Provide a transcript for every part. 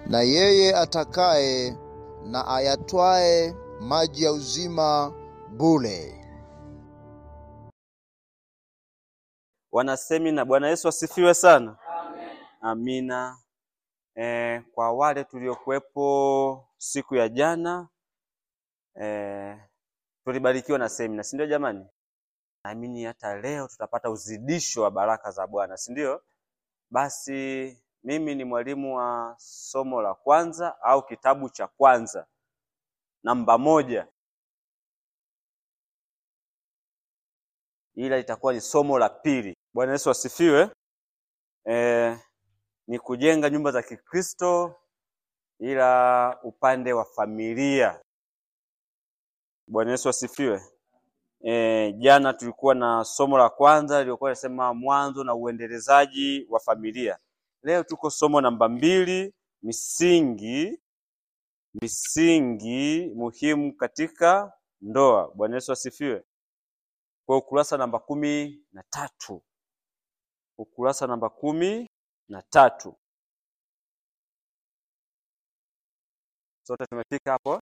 na yeye atakaye na ayatwae maji ya uzima bure. Wanasemina, Bwana Yesu asifiwe sana. Amina. E, kwa wale tuliokuwepo siku ya jana e, tulibarikiwa na semina, si ndio jamani? Naamini hata leo tutapata uzidisho wa baraka za Bwana, si ndio? Basi mimi ni mwalimu wa somo la kwanza au kitabu cha kwanza namba moja, ila itakuwa ni somo la pili. Bwana Yesu asifiwe. E, ni kujenga nyumba za Kikristo ila upande wa familia. Bwana Yesu asifiwe. E, jana tulikuwa na somo la kwanza lilikuwa linasema mwanzo na uendelezaji wa familia. Leo tuko somo namba mbili, misingi misingi muhimu katika ndoa. Bwana Yesu asifiwe. Kwa ukurasa namba kumi na tatu ukurasa namba kumi na tatu sote tumefika hapo,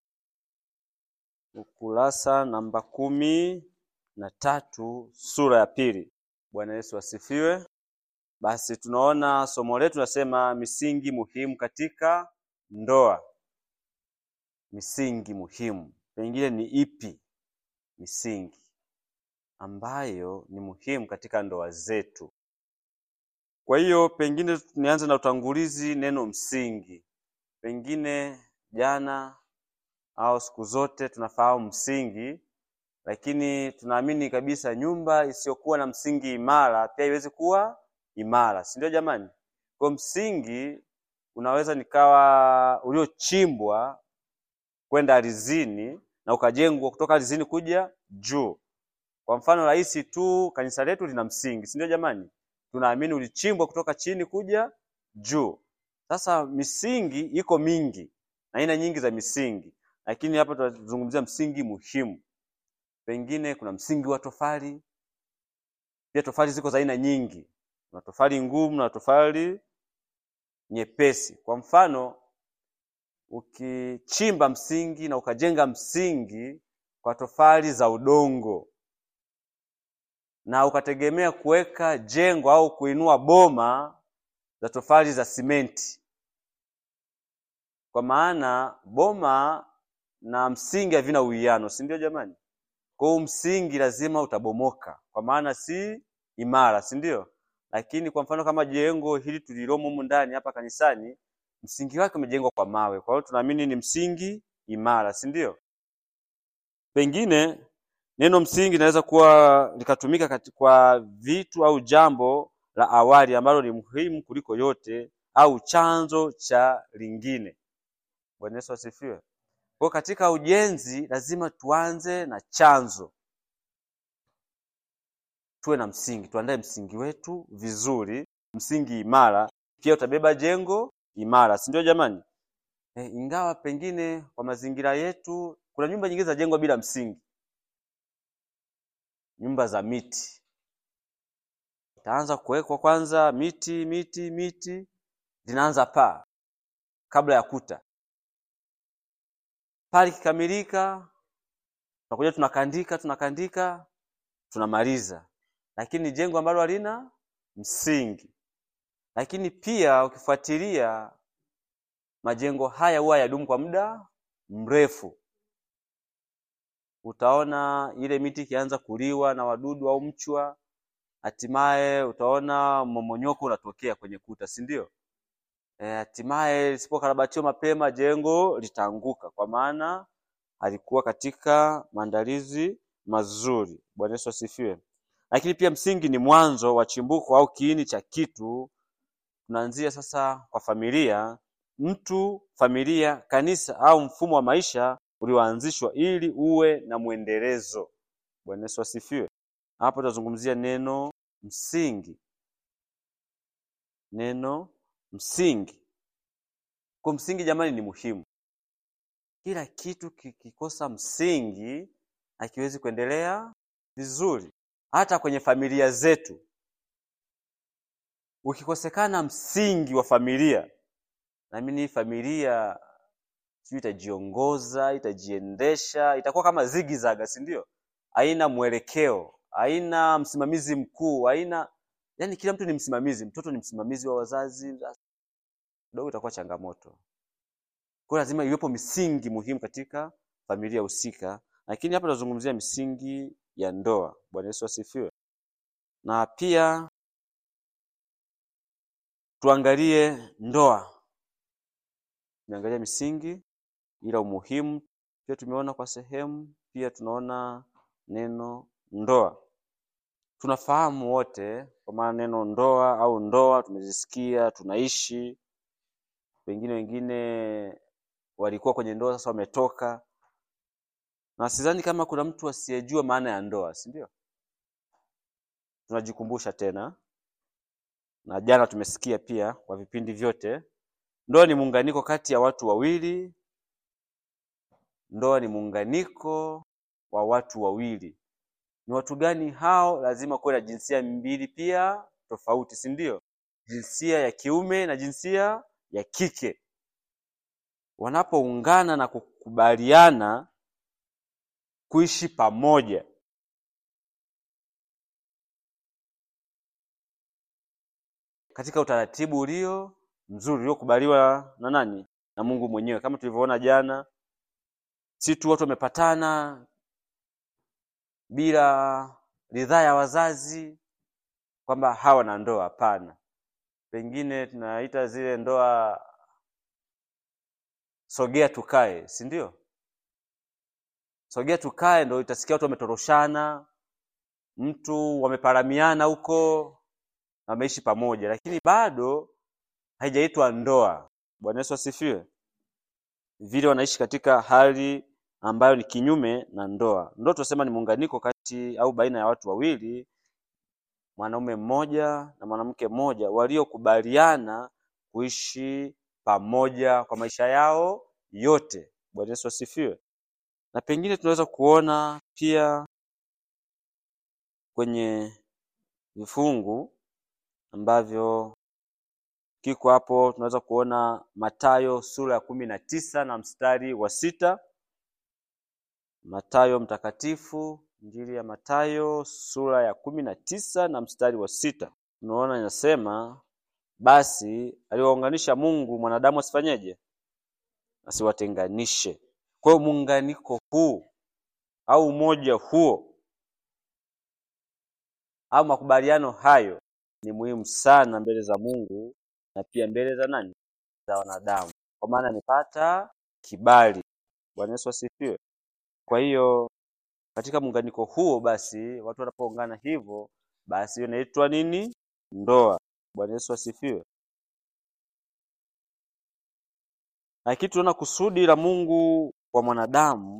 ukurasa namba kumi na tatu sura ya pili. Bwana Yesu asifiwe. Basi tunaona somo letu nasema misingi muhimu katika ndoa. Misingi muhimu, pengine ni ipi misingi ambayo ni muhimu katika ndoa zetu? Kwa hiyo pengine nianze na utangulizi, neno msingi. Pengine jana au siku zote tunafahamu msingi, lakini tunaamini kabisa nyumba isiyokuwa na msingi imara pia iwezi kuwa imara, si ndio jamani? Kwa msingi unaweza nikawa uliochimbwa kwenda ardhini na ukajengwa kutoka ardhini kuja juu. Kwa mfano rahisi tu, kanisa letu lina msingi, si ndio jamani? Tunaamini ulichimbwa kutoka chini kuja juu. Sasa misingi iko mingi, aina nyingi za misingi, lakini hapa tunazungumzia msingi muhimu. Pengine kuna msingi wa tofali. Pia tofali ziko za aina nyingi, kuna tofali ngumu na tofali nyepesi. Kwa mfano ukichimba msingi na ukajenga msingi kwa tofali za udongo na ukategemea kuweka jengo au kuinua boma za tofali za simenti, kwa maana boma na msingi havina uwiano, si ndio jamani? Kwa hiyo msingi lazima utabomoka, kwa maana si imara, si ndio? Lakini kwa mfano kama jengo hili tulilomo humu ndani hapa kanisani, msingi wake umejengwa kwa mawe, kwa hiyo tunaamini ni msingi imara, si ndio? Pengine neno msingi linaweza kuwa likatumika kwa vitu au jambo la awali ambalo ni muhimu kuliko yote au chanzo cha lingine. Bwana Yesu asifiwe. Kwa katika ujenzi lazima tuanze na chanzo, tuwe na msingi, tuandae msingi wetu vizuri, msingi imara, pia utabeba jengo imara, si ndio jamani? E, ingawa pengine kwa mazingira yetu kuna nyumba nyingine zinajengwa bila msingi nyumba za miti, itaanza kuwekwa kwanza miti miti miti, zinaanza paa kabla ya kuta. Paa likikamilika, tunakuja tunakandika tunakandika, tunamaliza, lakini jengo ambalo halina msingi. Lakini pia ukifuatilia majengo haya huwa yadumu kwa muda mrefu utaona ile miti ikianza kuliwa na wadudu au mchwa, hatimaye utaona mmomonyoko unatokea kwenye kuta, si ndio? Hatimaye lisipokarabatiwa mapema jengo litaanguka, kwa maana halikuwa katika maandalizi mazuri. Bwana Yesu asifiwe. Lakini pia msingi ni mwanzo wa chimbuko au kiini cha kitu. Tunaanzia sasa kwa familia, mtu, familia, kanisa au mfumo wa maisha ulioanzishwa ili uwe na mwendelezo. Bwana Yesu asifiwe. Hapo tutazungumzia neno msingi, neno msingi. Kwa msingi, jamani, ni muhimu. Kila kitu kikikosa msingi hakiwezi kuendelea vizuri. Hata kwenye familia zetu, ukikosekana msingi wa familia, naamini familia sijui itajiongoza, itajiendesha, itakuwa kama zigizaga, si ndio? Haina mwelekeo, haina msimamizi mkuu, haina yani, kila mtu ni msimamizi. Mtoto ni msimamizi wa wazazi, kidogo itakuwa changamoto. Kwa hiyo lazima iwepo misingi muhimu katika familia husika, lakini hapa tunazungumzia misingi ya ndoa. Bwana Yesu asifiwe. Na pia tuangalie ndoa, tumeangalia misingi, ila umuhimu pia tumeona kwa sehemu, pia tunaona neno ndoa. Tunafahamu wote kwa maana neno ndoa au ndoa tumezisikia, tunaishi, pengine wengine walikuwa kwenye ndoa sasa wametoka, na sidhani kama kuna mtu asiyejua maana ya ndoa, si ndio? Tunajikumbusha tena, na jana tumesikia pia kwa vipindi vyote, ndoa ni muunganiko kati ya watu wawili. Ndoa ni muunganiko wa watu wawili. Ni watu gani hao? Lazima kuwe na jinsia mbili pia tofauti, si ndio? Jinsia ya kiume na jinsia ya kike wanapoungana na kukubaliana kuishi pamoja, katika utaratibu ulio mzuri uliokubaliwa na nani? Na Mungu mwenyewe, kama tulivyoona jana. Si tu watu wamepatana bila ridhaa ya wazazi kwamba hawa na ndoa. Hapana, pengine tunaita zile ndoa sogea tukae, si ndio? Sogea tukae, ndo itasikia watu wametoroshana, mtu wameparamiana huko, wameishi pamoja, lakini bado haijaitwa ndoa. Bwana Yesu asifiwe. Vile wanaishi katika hali ambayo ni kinyume na ndoa. Ndoa tunasema ni muunganiko kati au baina ya watu wawili, mwanaume mmoja na mwanamke mmoja, waliokubaliana kuishi pamoja kwa maisha yao yote. Bwana Yesu asifiwe. Na pengine tunaweza kuona pia kwenye vifungu ambavyo kiko hapo, tunaweza kuona Mathayo sura ya kumi na tisa na mstari wa sita. Mathayo mtakatifu, Injili ya Mathayo sura ya kumi na tisa na mstari wa sita. Tunaona inasema basi aliwaunganisha Mungu, mwanadamu asifanyeje? Asiwatenganishe. Kwa hiyo muunganiko huu au umoja huo au makubaliano hayo ni muhimu sana mbele za Mungu na pia mbele za nani? Za wanadamu, kwa maana amepata kibali. Bwana Yesu asifiwe. Kwa hiyo katika muunganiko huo, basi watu wanapoungana hivyo, basi hiyo inaitwa nini? Ndoa. Bwana Yesu asifiwe. Lakini tunaona kusudi la Mungu kwa mwanadamu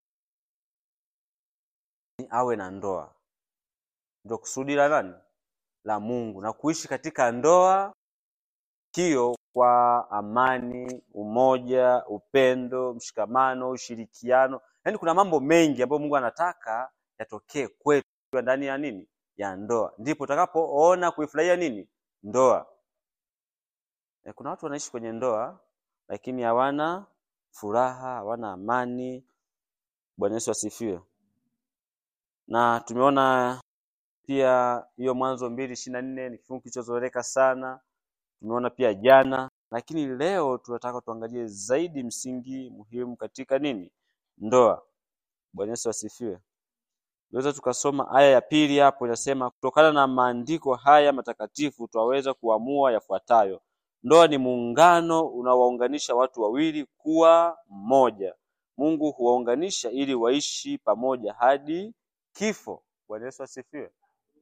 ni awe na ndoa, ndio kusudi la nani? La Mungu, na kuishi katika ndoa hiyo kwa amani, umoja, upendo, mshikamano, ushirikiano. Yaani kuna mambo mengi ambayo Mungu anataka yatokee kwetu ndani ya nini? Ya ndoa. Ndipo utakapoona kuifurahia nini? Ndoa. E, kuna watu wanaishi kwenye ndoa lakini hawana furaha, hawana amani. Bwana Yesu asifiwe. Na tumeona pia hiyo Mwanzo mbili ishirini na nne ni kifungu kilichozoeleka sana. Tumeona pia jana, lakini leo tunataka tuangalie zaidi msingi muhimu katika nini? Ndoa. Bwana Yesu asifiwe. Tunaweza tukasoma aya ya pili hapo, inasema kutokana na maandiko haya matakatifu twaweza kuamua yafuatayo: ndoa ni muungano unaowaunganisha watu wawili kuwa mmoja. Mungu huwaunganisha ili waishi pamoja hadi kifo. Bwana Yesu asifiwe.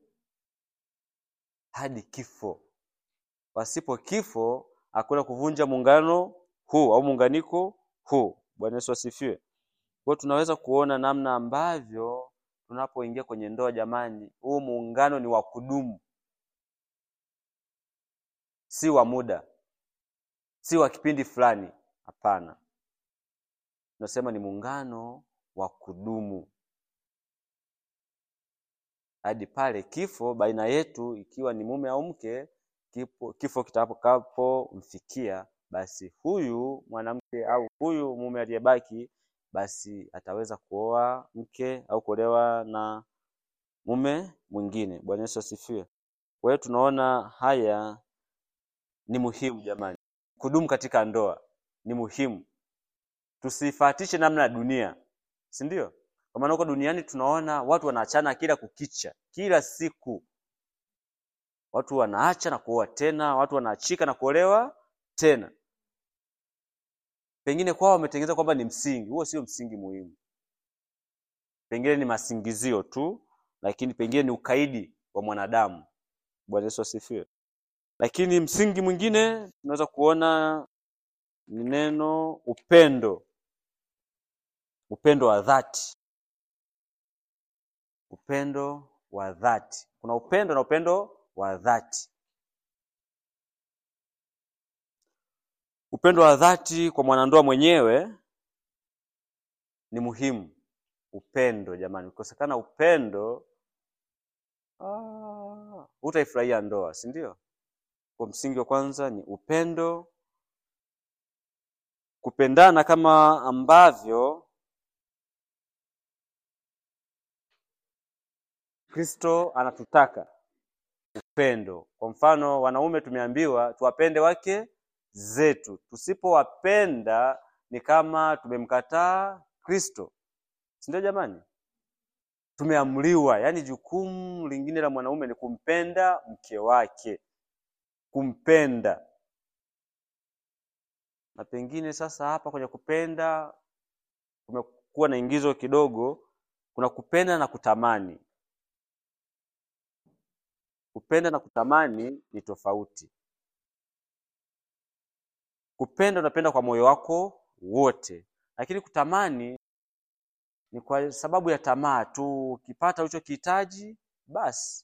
Hadi kifo. Pasipo kifo hakuna kuvunja muungano huu au muunganiko huu. Bwana Yesu asifiwe. Kwa hiyo tunaweza kuona namna ambavyo tunapoingia kwenye ndoa, jamani, huu muungano ni wa kudumu, si wa muda, si wa kipindi fulani. Hapana, tunasema ni muungano wa kudumu hadi pale kifo baina yetu, ikiwa ni mume au mke, kifo kitakapomfikia basi huyu mwanamke au huyu mume aliyebaki basi ataweza kuoa mke au kuolewa na mume mwingine. Bwana Yesu asifiwe. Kwa hiyo tunaona haya ni muhimu jamani, kudumu katika ndoa ni muhimu, tusifatishe namna ya dunia, si ndio? Kwa maana huko duniani tunaona watu wanaachana kila kukicha, kila siku watu wanaacha na kuoa tena, watu wanaachika na kuolewa tena. Pengine kwao wametengeneza kwamba ni msingi. Huo sio msingi muhimu, pengine ni masingizio tu, lakini pengine ni ukaidi wa mwanadamu. Bwana Yesu asifiwe. Lakini msingi mwingine tunaweza kuona ni neno upendo, upendo wa dhati, upendo wa dhati. Kuna upendo na upendo wa dhati. Upendo wa dhati kwa mwanandoa mwenyewe ni muhimu. Upendo jamani, ukikosekana upendo ah, hutaifurahia ndoa, si ndio? Kwa msingi wa kwanza ni upendo, kupendana kama ambavyo Kristo anatutaka upendo. Kwa mfano, wanaume tumeambiwa tuwapende wake zetu. Tusipowapenda ni kama tumemkataa Kristo, si ndio jamani? Tumeamriwa, yaani jukumu lingine la mwanaume ni kumpenda mke wake, kumpenda. Na pengine sasa hapa kwenye kupenda kumekuwa na ingizo kidogo, kuna kupenda na kutamani. Kupenda na kutamani ni tofauti. Kupenda unapenda kwa moyo wako wote, lakini kutamani ni kwa sababu ya tamaa tu. Ukipata ulichokihitaji basi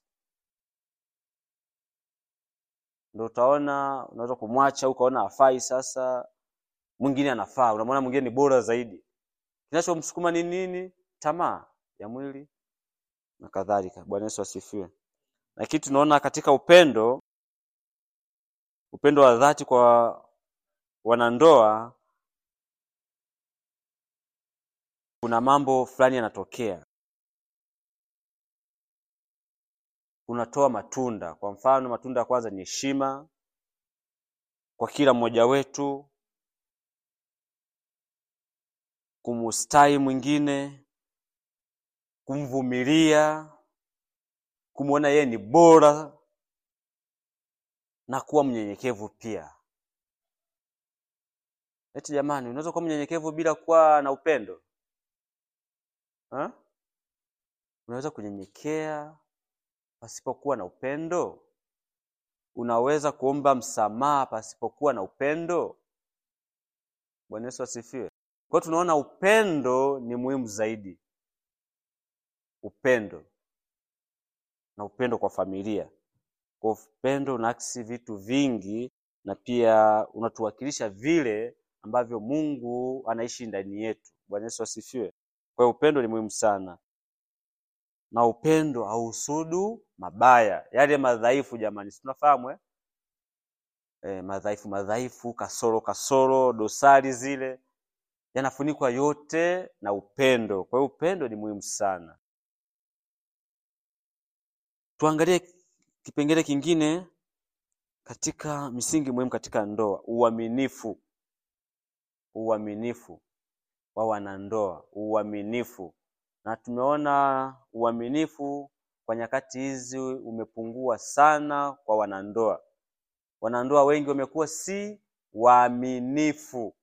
ndio utaona unaweza kumwacha, ukaona hafai, sasa mwingine anafaa, unamwona mwingine ni bora zaidi. Kinachomsukuma ni nini? Tamaa ya mwili na kadhalika. Bwana Yesu asifiwe. Lakini tunaona katika upendo, upendo wa dhati kwa wanandoa, kuna mambo fulani yanatokea, unatoa matunda. Kwa mfano, matunda ya kwanza ni heshima kwa kila mmoja wetu, kumustahi mwingine, kumvumilia, kumwona yeye ni bora na kuwa mnyenyekevu pia. Eti jamani, unaweza kuwa mnyenyekevu bila kuwa na upendo ha? Unaweza kunyenyekea pasipokuwa na upendo? Unaweza kuomba msamaha pasipokuwa na upendo? Bwana Yesu asifiwe. Kwa hiyo tunaona upendo ni muhimu zaidi, upendo na upendo kwa familia. Kwa upendo unaakisi vitu vingi, na pia unatuwakilisha vile ambavyo Mungu anaishi ndani yetu. Bwana Yesu asifiwe. Kwa hiyo upendo ni muhimu sana, na upendo hauhusudu mabaya, yale madhaifu. Jamani, si tunafahamu eh? E, madhaifu madhaifu, kasoro kasoro, dosari zile yanafunikwa yote na upendo. Kwa hiyo upendo ni muhimu sana. Tuangalie kipengele kingine katika misingi muhimu katika ndoa, uaminifu. Uaminifu wa wanandoa, uaminifu. Na tumeona uaminifu kwa nyakati hizi umepungua sana kwa wanandoa. Wanandoa wengi wamekuwa si waaminifu.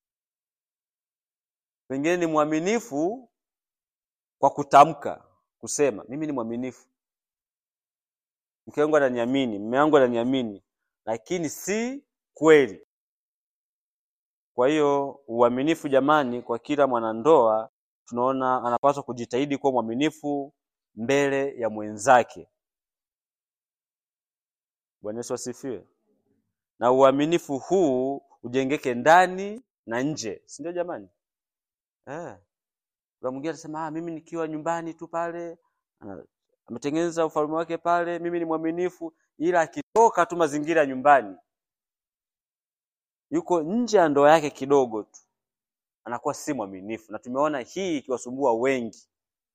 Pengine ni mwaminifu kwa kutamka, kusema mimi ni mwaminifu, mke wangu ananiamini, mume wangu ananiamini, lakini si kweli. Kwa hiyo uaminifu, jamani, kwa kila mwanandoa tunaona anapaswa kujitahidi kuwa mwaminifu mbele ya mwenzake. Bwana Yesu asifiwe. Na uaminifu huu ujengeke ndani na nje, si ndio jamani? Eh. Kuna mwingine anasema ah, mimi nikiwa nyumbani tu pale ametengeneza ufalme wake pale, mimi ni mwaminifu, ila akitoka tu mazingira ya nyumbani yuko nje ya ndoa yake kidogo tu anakuwa si mwaminifu, na tumeona hii ikiwasumbua wengi.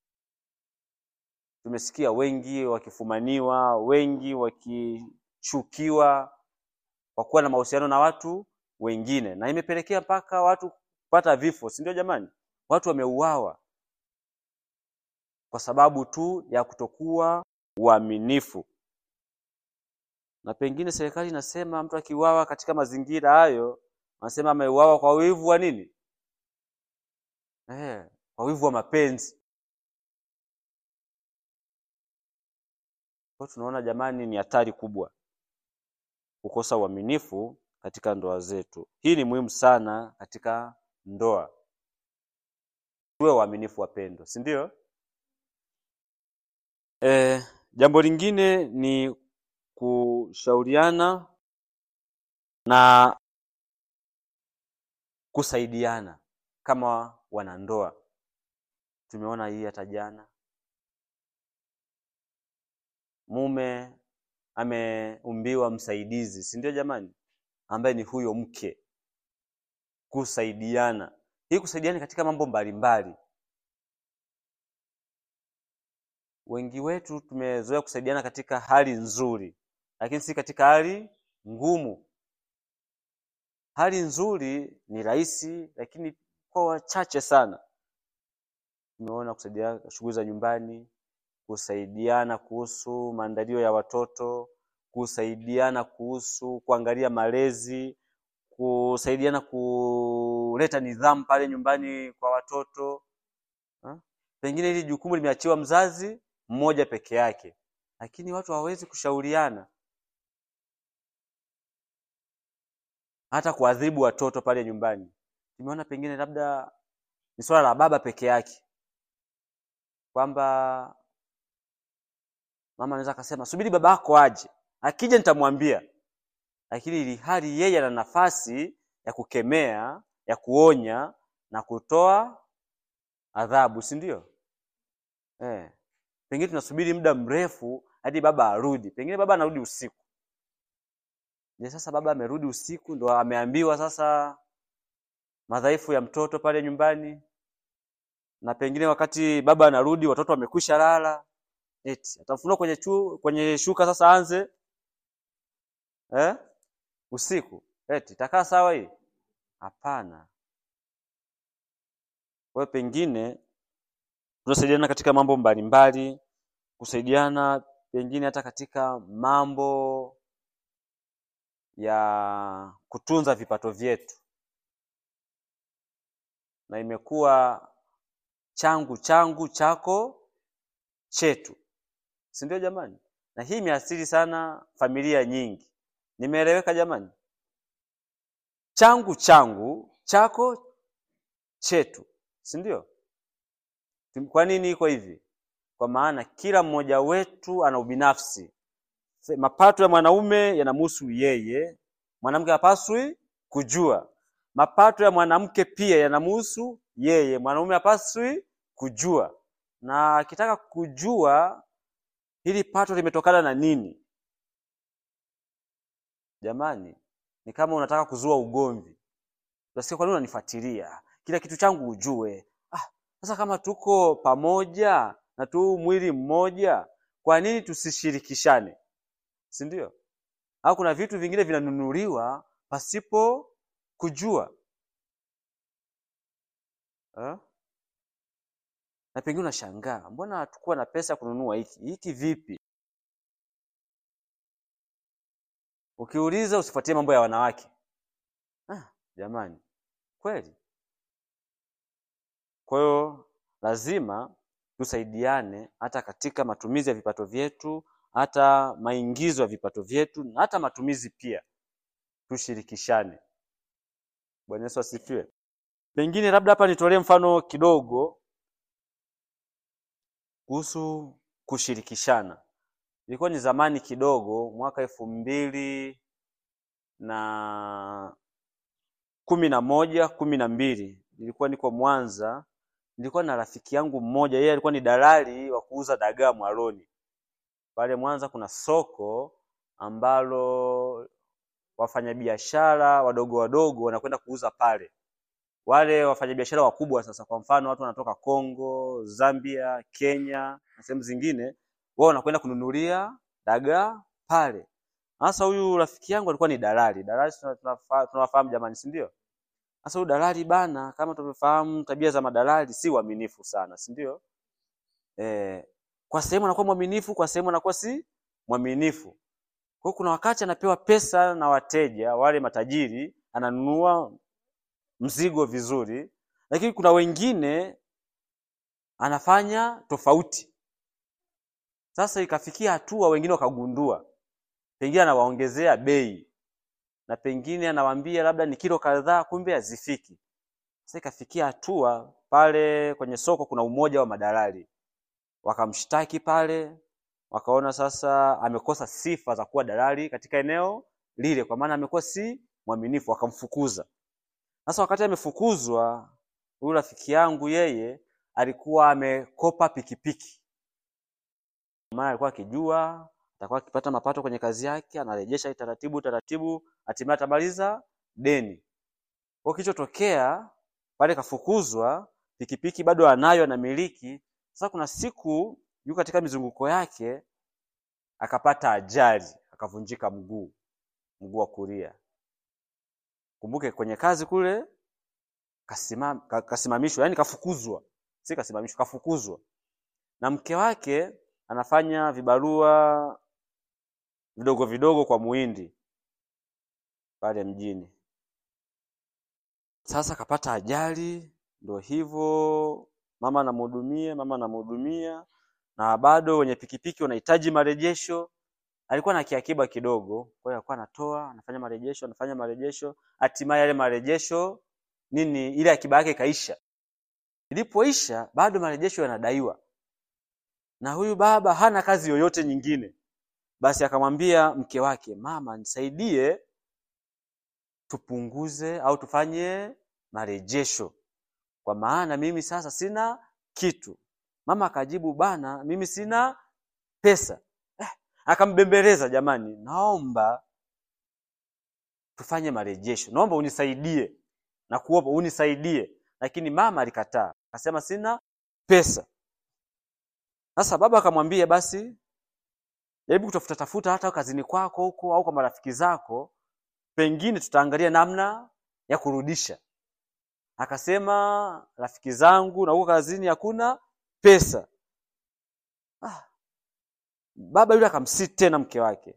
Tumesikia wengi wakifumaniwa, wengi wakichukiwa kwa kuwa na mahusiano na watu wengine, na imepelekea mpaka watu kupata vifo, si ndio jamani? Watu wameuawa kwa sababu tu ya kutokuwa uaminifu. Na pengine serikali inasema mtu akiuawa katika mazingira hayo, wanasema ameuawa kwa wivu wa nini? Eh, kwa wivu wa mapenzi. Kwa tunaona jamani, ni hatari kubwa kukosa uaminifu katika ndoa zetu. Hii ni muhimu sana katika ndoa, tuwe waaminifu wapendwa, si ndio? Eh, jambo lingine ni kushauriana na kusaidiana kama wanandoa. Tumeona hii hata jana, mume ameumbiwa msaidizi, si ndio jamani, ambaye ni huyo mke. Kusaidiana, hii kusaidiana katika mambo mbalimbali. Wengi wetu tumezoea kusaidiana katika hali nzuri, lakini si katika hali ngumu. Hali nzuri ni rahisi, lakini kwa wachache sana. Tumeona kusaidiana shughuli za nyumbani, kusaidiana kuhusu maandalio ya watoto, kusaidiana kuhusu kuangalia malezi, kusaidiana kuleta nidhamu pale nyumbani kwa watoto ha? Pengine hili jukumu limeachiwa mzazi mmoja peke yake, lakini watu hawawezi kushauriana, hata kuadhibu watoto pale nyumbani. Tumeona pengine labda ni swala la baba peke yake, kwamba mama anaweza akasema subiri baba yako aje, akija nitamwambia, lakini ili hali yeye ana nafasi ya kukemea, ya kuonya na kutoa adhabu, si ndio? Eh, pengine tunasubiri muda mrefu hadi baba arudi, pengine baba anarudi usiku. Je, sasa baba amerudi usiku ndo ameambiwa sasa madhaifu ya mtoto pale nyumbani, na pengine wakati baba anarudi watoto wamekwisha lala, eti atafunua kwenye chu, kwenye shuka sasa anze eh? usiku eti itakaa sawa hii? Hapana. Kwa hiyo pengine tunasaidiana katika mambo mbalimbali, kusaidiana pengine hata katika mambo ya kutunza vipato vyetu, na imekuwa changu changu, chako chetu, si ndio jamani? Na hii imeathiri sana familia nyingi. Nimeeleweka jamani? Changu changu, chako chetu, si ndio? Kwa nini iko hivi? Kwa maana kila mmoja wetu ana ubinafsi. Mapato ya mwanaume yanamhusu yeye, mwanamke hapaswi kujua. Mapato ya mwanamke pia yanamhusu yeye, mwanaume hapaswi kujua. Na akitaka kujua hili pato limetokana na nini, jamani, ni kama unataka kuzua ugomvi. Utasikia, kwa nini unanifuatilia? Kila kitu changu ujue. Ah, sasa kama tuko pamoja na tu mwili mmoja, kwa nini tusishirikishane? Si ndio? Au kuna vitu vingine vinanunuliwa pasipo kujua ha? Na pengine unashangaa mbona hatukuwa na pesa kununua hiki hiki, vipi? Ukiuliza usifuatie mambo ya wanawake. Ah, jamani, kweli. Kwa hiyo lazima tusaidiane hata katika matumizi ya vipato vyetu, hata maingizo ya vipato vyetu, na hata matumizi pia tushirikishane. Bwana Yesu asifiwe. Pengine labda hapa nitolee mfano kidogo kuhusu kushirikishana. Ilikuwa ni zamani kidogo, mwaka elfu mbili na kumi na moja kumi na mbili nilikuwa niko Mwanza. Nilikuwa na rafiki yangu mmoja, yeye alikuwa ni dalali wa kuuza dagaa Mwaloni. Pale Mwanza kuna soko ambalo wafanyabiashara wadogo wadogo wanakwenda kuuza pale. Wale wafanyabiashara wakubwa sasa, kwa mfano watu wanatoka Kongo, Zambia, Kenya na sehemu zingine, wao wanakwenda kununulia dagaa pale. Sasa huyu rafiki yangu alikuwa ni dalali. Dalali tuna- tunafa- tunawafahamu jamani, si ndio? Sasa huyu dalali bana, kama tunavyofahamu tabia za madalali si uaminifu sana, si ndio? Eh, kwa sehemu anakuwa mwaminifu, kwa sehemu anakuwa si mwaminifu. Kwa hiyo kuna wakati anapewa pesa na wateja wale matajiri, ananunua mzigo vizuri, lakini kuna wengine anafanya tofauti. Sasa ikafikia hatua wengine wakagundua, pengine anawaongezea bei na pengine anawaambia labda ni kilo kadhaa, kumbe hazifiki. Sasa ikafikia hatua pale kwenye soko kuna umoja wa madalali, wakamshtaki pale, wakaona sasa amekosa sifa za kuwa dalali katika eneo lile, kwa maana amekuwa si mwaminifu, wakamfukuza. Sasa wakati amefukuzwa, huyu rafiki yangu yeye alikuwa amekopa pikipiki, maana alikuwa akijua atakuwa akipata mapato kwenye kazi yake, anarejesha taratibu taratibu, hatimaye atamaliza deni. Kwa kilichotokea pale, kafukuzwa, pikipiki bado anayo, anamiliki. Sasa kuna siku yuko katika mizunguko yake, akapata ajali, akavunjika mguu, mguu wa kulia. Kumbuke kwenye kazi kule kasimam, ka- kasimamishwa, yani kafukuzwa, si kasimamishwa, kafukuzwa. Na mke wake anafanya vibarua vidogo vidogo kwa muhindi pale mjini. Sasa kapata ajali, ndo hivyo, mama anamhudumia, mama anamhudumia, na bado wenye pikipiki wanahitaji marejesho. Alikuwa na kiakiba kidogo, kwa hiyo alikuwa anatoa, anafanya marejesho, anafanya marejesho, hatimaye yale marejesho nini, ile akiba yake ikaisha. Ilipoisha bado marejesho yanadaiwa, na huyu baba hana kazi yoyote nyingine. Basi akamwambia mke wake, mama, nisaidie tupunguze au tufanye marejesho, kwa maana mimi sasa sina kitu. Mama akajibu, bana, mimi sina pesa. Eh, akambembeleza, jamani, naomba tufanye marejesho, naomba unisaidie na kuomba unisaidie. Lakini mama alikataa, akasema sina pesa. Sasa baba akamwambia, basi jaribu kutafuta tafuta hata kazini kwako huko au kwa marafiki zako, pengine tutaangalia namna ya kurudisha. Akasema rafiki zangu na huko kazini hakuna pesa. Ah, baba yule akamsii tena mke wake,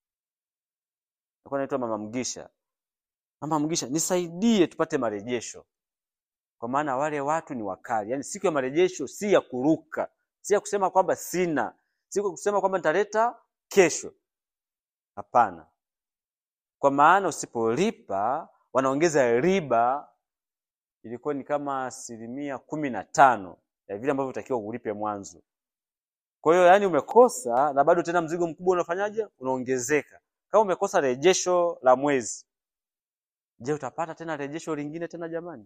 alikuwa anaitwa mama Mgisha. Mama Mgisha, nisaidie tupate marejesho, kwa maana wale watu ni wakali. Yaani siku ya marejesho si ya kuruka, si ya kusema kwamba sina, si ya kusema kwamba nitaleta kesho. Hapana, kwa maana usipolipa wanaongeza riba, ilikuwa ni kama asilimia kumi na tano ya vile ambavyo utakiwa ulipe mwanzo. Kwa hiyo yani umekosa na bado tena mzigo mkubwa unafanyaje? Unaongezeka. Kama umekosa rejesho la mwezi, je, utapata tena rejesho lingine tena jamani?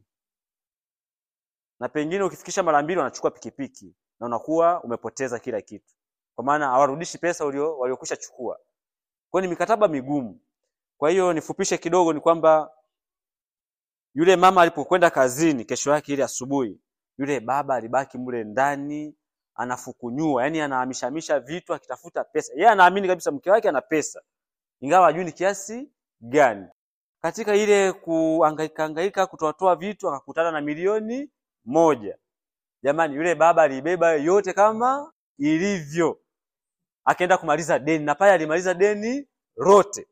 Na pengine ukifikisha mara mbili wanachukua pikipiki na unakuwa umepoteza kila kitu, kwa maana hawarudishi pesa ulio waliokwisha chukua. Kwa hiyo ni mikataba migumu. Kwa hiyo nifupishe kidogo, ni kwamba yule mama alipokwenda kazini kesho yake ile asubuhi, yule baba alibaki mle ndani anafukunyua, yani anahamishamisha vitu akitafuta pesa. Yeye anaamini kabisa mke wake ana pesa, ingawa hajui ni kiasi gani. Katika ile kuhangaika hangaika kutoatoa vitu akakutana na milioni moja. Jamani, yule baba alibeba yote kama ilivyo, akaenda kumaliza deni, na pale alimaliza deni lote,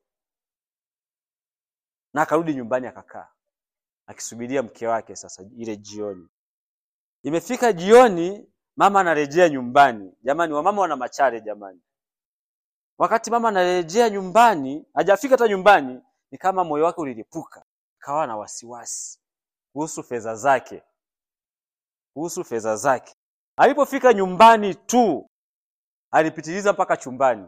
na akarudi nyumbani akakaa akisubiria mke wake. Sasa ile jioni imefika, jioni mama anarejea nyumbani. Jamani, wamama wana machare jamani. Wakati mama anarejea nyumbani, hajafika hata nyumbani, ni kama moyo wake ulilipuka, akawa na wasiwasi kuhusu fedha zake, kuhusu fedha zake. Alipofika nyumbani tu, alipitiliza mpaka chumbani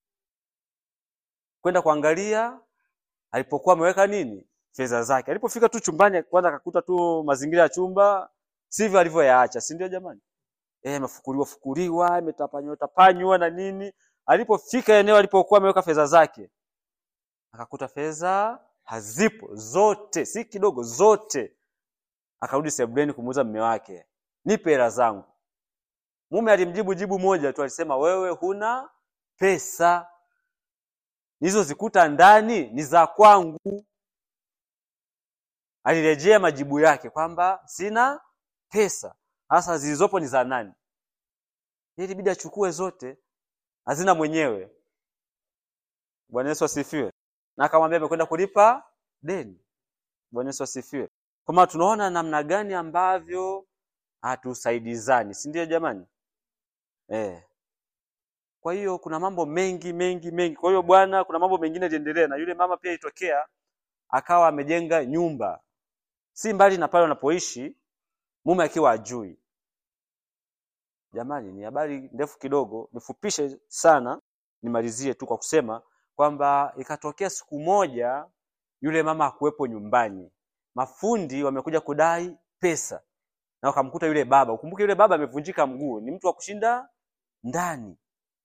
kwenda kuangalia alipokuwa ameweka nini fedha zake. Alipofika tu chumbani, kwanza akakuta tu mazingira ya chumba sivyo alivyoyaacha, si ndio jamani? Eh, amefukuliwa fukuliwa, ametapanywa tapanywa na nini. Alipofika eneo alipokuwa ameweka fedha zake, akakuta fedha hazipo zote, si kidogo, zote. Akarudi sebuleni kumuuliza mume wake, nipe hela zangu. Mume alimjibu jibu moja tu, alisema wewe huna pesa, nilizozikuta ndani ni za kwangu. Alirejea majibu yake kwamba sina pesa, hasa zilizopo ni za nani? Ilibidi achukue zote, hazina mwenyewe. Bwana Yesu asifiwe. Na akamwambia amekwenda kulipa deni. Bwana Yesu asifiwe. Kwa maana tunaona namna gani ambavyo hatusaidizani, si ndio jamani? Eh. Kwa hiyo kuna mambo mengi mengi mengi. Kwa hiyo bwana, kuna mambo mengine yaliendelea, na yule mama pia ilitokea akawa amejenga nyumba si mbali na pale wanapoishi, mume akiwa ajui. Jamani, ni habari ndefu kidogo, nifupishe sana, nimalizie tu kwa kusema kwamba ikatokea siku moja yule mama hakuwepo nyumbani, mafundi wamekuja kudai pesa na wakamkuta yule baba. Ukumbuke yule baba amevunjika mguu, ni mtu wa kushinda ndani.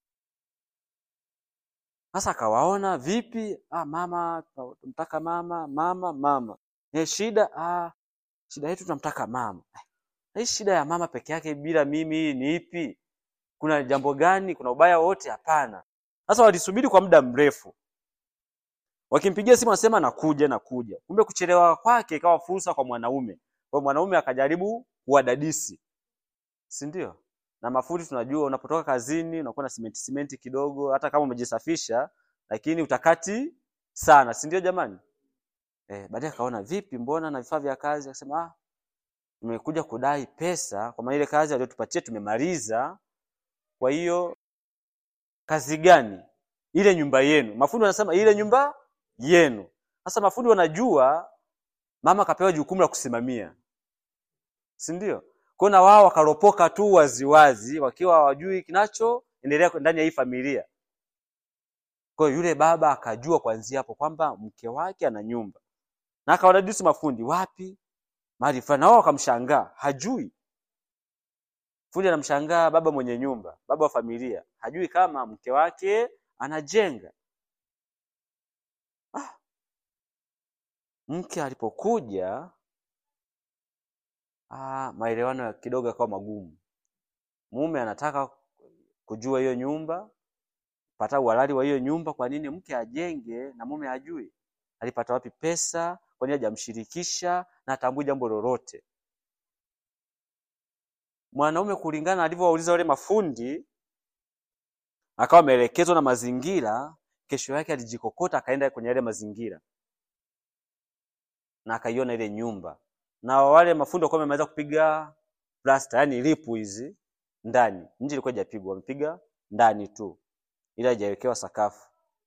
Sasa akawaona vipi? Ah, mama tunamtaka mama, mama, mama. Eh, shida ah, shida yetu tunamtaka mama. Hii shida ya mama peke yake bila mimi ni ipi? Kuna jambo gani? Kuna ubaya wote? Hapana. Sasa walisubiri kwa muda mrefu, wakimpigia simu anasema nakuja, nakuja. Kumbe kuchelewa kwake ikawa fursa kwa mwanaume. Kwa hiyo mwanaume akajaribu kuwadadisi, si ndio? Na mafundi tunajua, unapotoka kazini unakuwa na simenti simenti kidogo, hata kama umejisafisha, lakini utakati sana, si ndio jamani? Eh, baadaye akaona vipi, mbona na vifaa vya kazi, akasema ah, tumekuja kudai pesa kwa maana ile kazi aliyotupatia tumemaliza. Kwa hiyo kazi gani? Ile nyumba yenu. Mafundi wanasema ile nyumba yenu. Sasa mafundi wanajua mama kapewa jukumu la kusimamia, si ndio? Kwa na wao wakaropoka tu waziwazi, wakiwa hawajui kinachoendelea ndani ya hii familia. Kwa hiyo yule baba akajua kuanzia hapo kwamba mke wake ana nyumba, na akawadadisi mafundi, wapi mahali fulani, na wao wakamshangaa, hajui. Fundi anamshangaa baba mwenye nyumba, baba wa familia, hajui kama mke wake anajenga. Ah, mke alipokuja ah, maelewano kidogo yakawa magumu. Mume anataka kujua hiyo nyumba, pata uhalali wa hiyo nyumba. Kwa nini mke ajenge na mume hajui? Alipata wapi pesa? Kwa nini hajamshirikisha na atambui jambo lolote? Mwanaume kulingana na alivyowauliza wale mafundi, akawa ameelekezwa na mazingira. Kesho yake alijikokota akaenda kwenye yale mazingira na akaiona ile nyumba, na wale mafundi walikuwa wamemaliza kupiga plasta, yani lipu hizi ndani. Nje ilikuwa haijapigwa, wamepiga ndani tu, ila haijawekewa sakafu.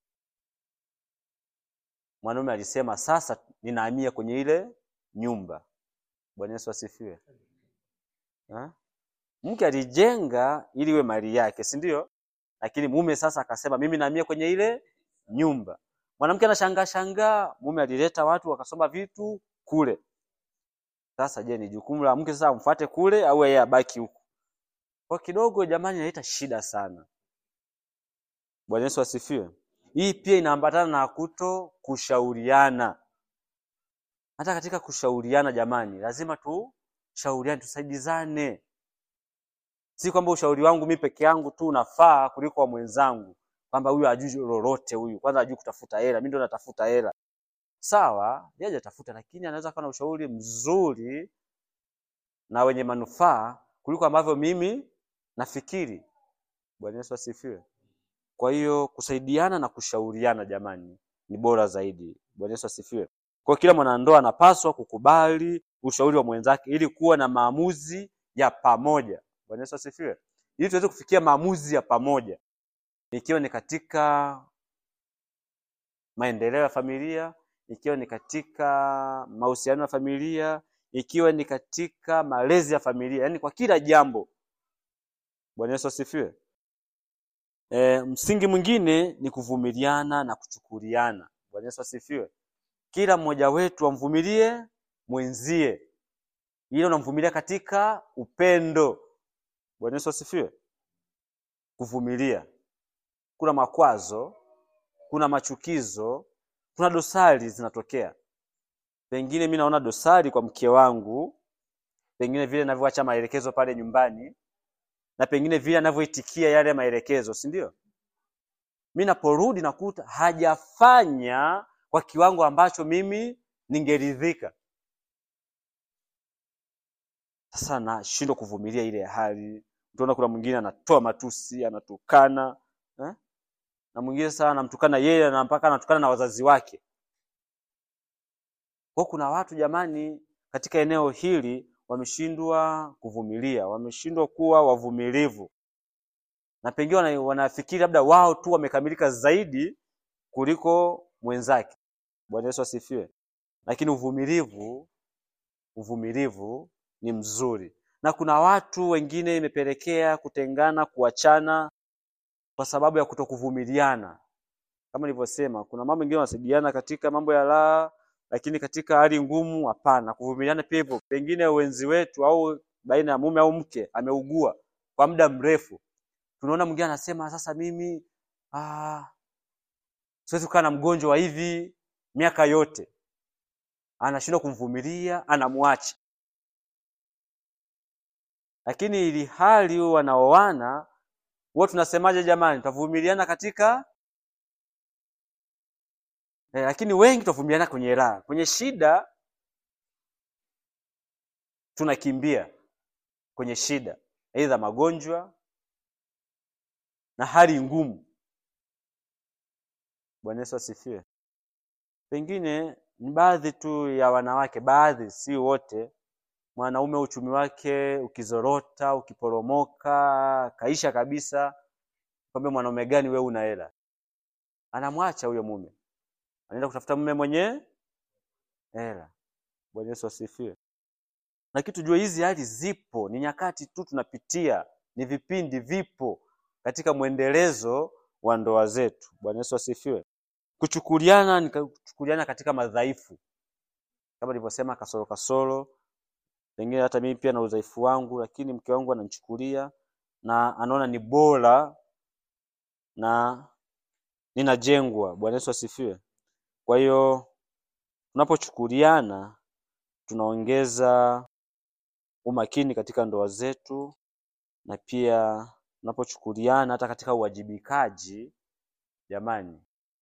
Mwanaume alisema sasa ninahamia kwenye ile nyumba. Bwana Yesu asifiwe. Ha? Mke alijenga ili iwe mali yake, si ndio? Lakini mume sasa akasema mimi nahamia kwenye ile nyumba. Mwanamke anashangaa shangaa, mume alileta watu wakasoma vitu kule. Sasa je, ni jukumu la mke sasa amfuate kule au yeye abaki huku? Kwa kidogo jamani, inaleta shida sana. Bwana Yesu asifiwe. Hii pia inaambatana na kuto kushauriana. Hata katika kushauriana, jamani, lazima tushauriane, tusaidizane. Si kwamba ushauri wangu mimi peke yangu tu unafaa kuliko wa mwenzangu, kwamba huyu hajui lolote, huyu kwanza hajui kutafuta hela, mimi ndo natafuta hela. Sawa, yeye hajatafuta, lakini anaweza kuwa na ushauri mzuri na wenye manufaa kuliko ambavyo mimi nafikiri. Bwana Yesu asifiwe. Kwa hiyo kusaidiana na kushauriana jamani ni bora zaidi. Bwana Yesu asifiwe. Kwa hiyo kila mwanandoa anapaswa kukubali ushauri wa mwenzake ili kuwa na maamuzi ya pamoja. Bwana Yesu asifiwe. Ili tuweze kufikia maamuzi ya pamoja, ikiwa ni katika maendeleo ya familia, ikiwa ni katika mahusiano ya familia, ikiwa ni katika malezi ya familia, yaani kwa kila jambo. Bwana Yesu asifiwe. E, msingi mwingine ni kuvumiliana na kuchukuliana. Bwana Yesu asifiwe. Kila mmoja wetu amvumilie mwenzie, ile unamvumilia katika upendo. Bwana Yesu asifiwe. Kuvumilia, kuna makwazo, kuna machukizo, kuna dosari zinatokea. Pengine mi naona dosari kwa mke wangu, pengine vile navyoacha maelekezo pale nyumbani, na pengine vile anavyoitikia yale maelekezo, si ndio? Mi naporudi nakuta hajafanya kwa kiwango ambacho mimi ningeridhika. Sasa nashindwa kuvumilia ile hali. Utaona kuna mwingine anatoa matusi, anatukana eh? na mwingine sasa anamtukana yeye na mpaka anatukana na wazazi wake. Kwa hiyo kuna watu jamani, katika eneo hili wameshindwa kuvumilia, wameshindwa kuwa wavumilivu, na pengine wana- wanafikiri labda wao tu wamekamilika zaidi kuliko mwenzake. Bwana Yesu asifiwe. Lakini uvumilivu, uvumilivu ni mzuri, na kuna watu wengine imepelekea kutengana, kuachana kwa sababu ya kutokuvumiliana. Kama nilivyosema, kuna mambo mengine wanasaidiana katika mambo ya raha, lakini katika hali ngumu hapana. Kuvumiliana pia hivyo, pengine wenzi wetu au baina ya mume au mke ameugua kwa muda mrefu, tunaona mwingine anasema sasa, mimi ah, siwezi kukaa na mgonjwa wa hivi miaka yote, anashindwa kumvumilia, anamwacha. Lakini ili hali wanaoana huwa tunasemaje jamani? Tutavumiliana katika eh, lakini wengi tutavumiliana kwenye raha, kwenye shida tunakimbia kwenye shida, aidha magonjwa na hali ngumu. Bwana Yesu asifiwe. Pengine ni baadhi tu ya wanawake, baadhi, si wote. Mwanaume uchumi wake ukizorota, ukiporomoka, kaisha kabisa, kwambia mwanaume gani wewe una hela? Anamwacha huyo mume, anaenda kutafuta mume mwenye hela. Bwana Yesu asifiwe. Lakini tujue hizi hali zipo, ni nyakati tu tunapitia, ni vipindi vipo katika mwendelezo wa ndoa zetu. Bwana Yesu asifiwe. Kuchukuliana ni kuchukuliana katika madhaifu, kama nilivyosema, kasoro kasoro, pengine hata mimi pia na udhaifu wangu, lakini mke wangu ananichukulia na anaona ni bora na ninajengwa. Bwana Yesu asifiwe. Kwa hiyo tunapochukuliana tunaongeza umakini katika ndoa zetu, na pia tunapochukuliana hata katika uwajibikaji, jamani,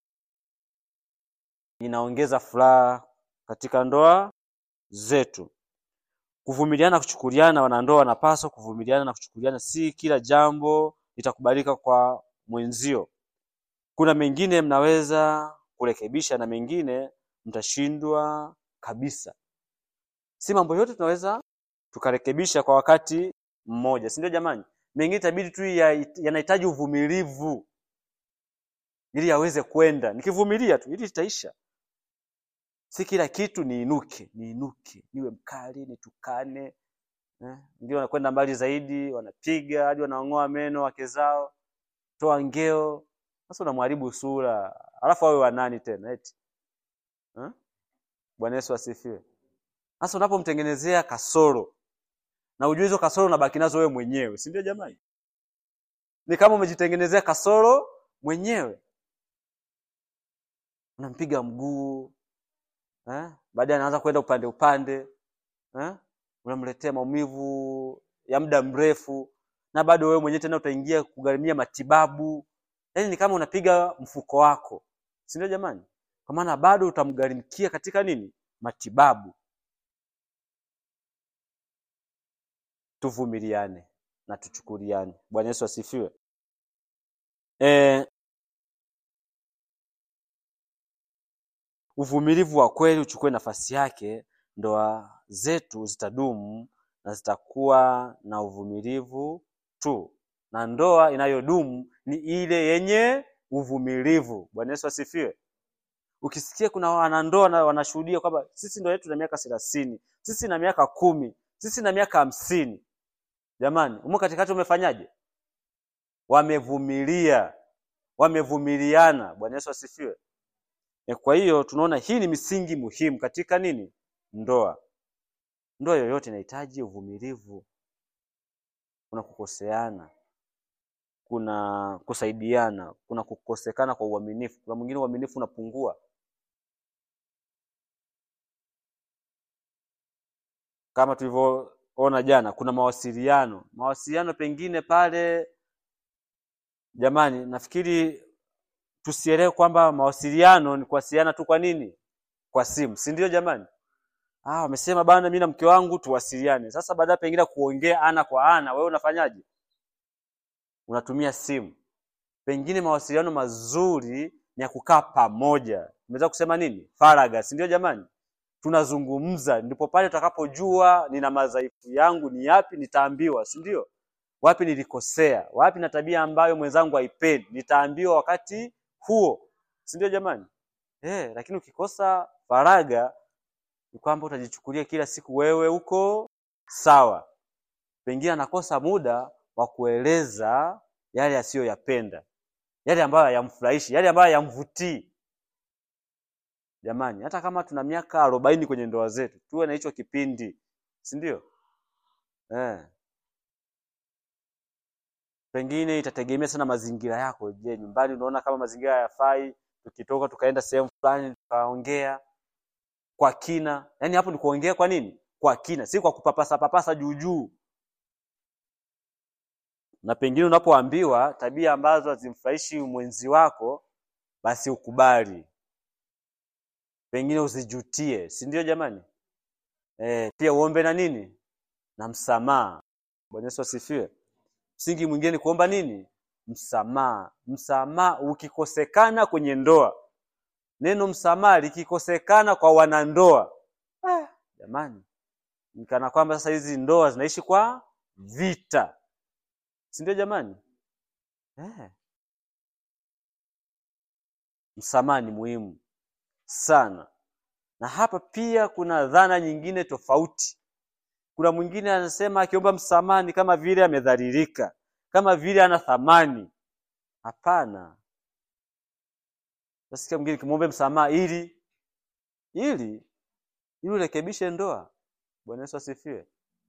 inaongeza furaha katika ndoa zetu. Kuvumiliana, kuchukuliana, wanandoa wanapaswa kuvumiliana na kuchukuliana. Si kila jambo litakubalika kwa mwenzio. Kuna mengine mnaweza kurekebisha na mengine mtashindwa kabisa. Si mambo yote tunaweza tukarekebisha kwa wakati mmoja, si ndio jamani? Mengine itabidi tu ya- yanahitaji uvumilivu ili yaweze kwenda. Nikivumilia tu ili itaisha. Si kila kitu niinuke, niinuke, niwe mkali, nitukane. Eh, ndio wanakwenda mbali zaidi, wanapiga hadi wanang'oa meno wake zao, toa ngeo. Sasa unamharibu sura, alafu awe wa nani tena eti eh? Bwana Yesu asifiwe. Sasa unapomtengenezea kasoro na ujue hizo kasoro unabaki nazo wewe mwenyewe, si ndio jamani? Ni kama umejitengenezea kasoro mwenyewe, unampiga mguu eh? Baadaye anaanza kwenda upande upande eh? Unamletea maumivu ya muda mrefu, na bado wewe mwenyewe tena utaingia kugharimia matibabu. Yaani ni kama unapiga mfuko wako, si ndio jamani? Kwa maana bado utamgharimikia katika nini? Matibabu. Tuvumiliane na tuchukuliane. Bwana Yesu asifiwe. E, uvumilivu wa kweli uchukue nafasi yake, ndoa zetu zitadumu na zitakuwa na uvumilivu tu, na ndoa inayodumu ni ile yenye uvumilivu. Bwana Yesu asifiwe. Ukisikia kuna wanandoa na wanashuhudia kwamba sisi ndoa yetu na miaka thelathini, sisi na miaka kumi, sisi na miaka hamsini, jamani, umo katikati umefanyaje? Wamevumilia, wamevumiliana. Bwana Yesu asifiwe. E, kwa hiyo tunaona hii ni misingi muhimu katika nini? Ndoa. Ndoa yoyote inahitaji uvumilivu. Kuna kukoseana, kuna kusaidiana, kuna kukosekana kwa uaminifu. Kuna mwingine uaminifu unapungua, kama tulivyoona jana, kuna mawasiliano. Mawasiliano pengine pale, jamani, nafikiri tusielewe kwamba mawasiliano ni kuwasiliana tu. Kwa nini? Kwa simu, si ndio jamani? Ah, wamesema bana, mimi na mke wangu tuwasiliane. Sasa baadaye pengine kuongea ana kwa ana, wewe unafanyaje? Unatumia simu. Pengine mawasiliano mazuri ni ya kukaa pamoja. Umeweza kusema nini? Faragha, si ndio jamani? Tunazungumza, ndipo pale tutakapojua nina madhaifu yangu ni yapi, nitaambiwa, si ndio? Wapi nilikosea, wapi na tabia ambayo mwenzangu haipendi, nitaambiwa wakati huo, si ndio jamani? Eh, lakini ukikosa faragha ni kwamba utajichukulia kila siku wewe uko sawa. Pengine anakosa muda wa kueleza yale asiyoyapenda, yale ambayo hayamfurahishi, yale ambayo hayamvutii. Jamani, hata kama tuna miaka arobaini kwenye ndoa zetu, tuwe na hicho kipindi, si ndio? Eh. Pengine itategemea sana mazingira yako. Je, nyumbani unaona kama mazingira hayafai, tukitoka tukaenda sehemu fulani tukaongea kwa kina. Yaani hapo ni kuongea kwa nini? Kwa kina, si kwa kupapasa papasa juu juu. Na pengine unapoambiwa tabia ambazo hazimfurahishi mwenzi wako, basi ukubali, pengine usijutie, si ndio jamani? E, pia uombe na nini na msamaha. Bwana Yesu asifiwe. Msingi mwingine ni kuomba nini? Msamaha. Msamaha ukikosekana kwenye ndoa, neno msamaha likikosekana kwa wanandoa, ah, jamani, ni kana kwamba sasa hizi ndoa zinaishi kwa vita, si ndio jamani? Eh. Msamaha ni muhimu sana, na hapa pia kuna dhana nyingine tofauti. Kuna mwingine anasema akiomba msamaha ni kama vile amedhalilika, kama vile ana thamani. Hapana. Nasikia mwingine kimwombe msamaha ili ili ili urekebishe ndoa. Bwana Yesu asifiwe.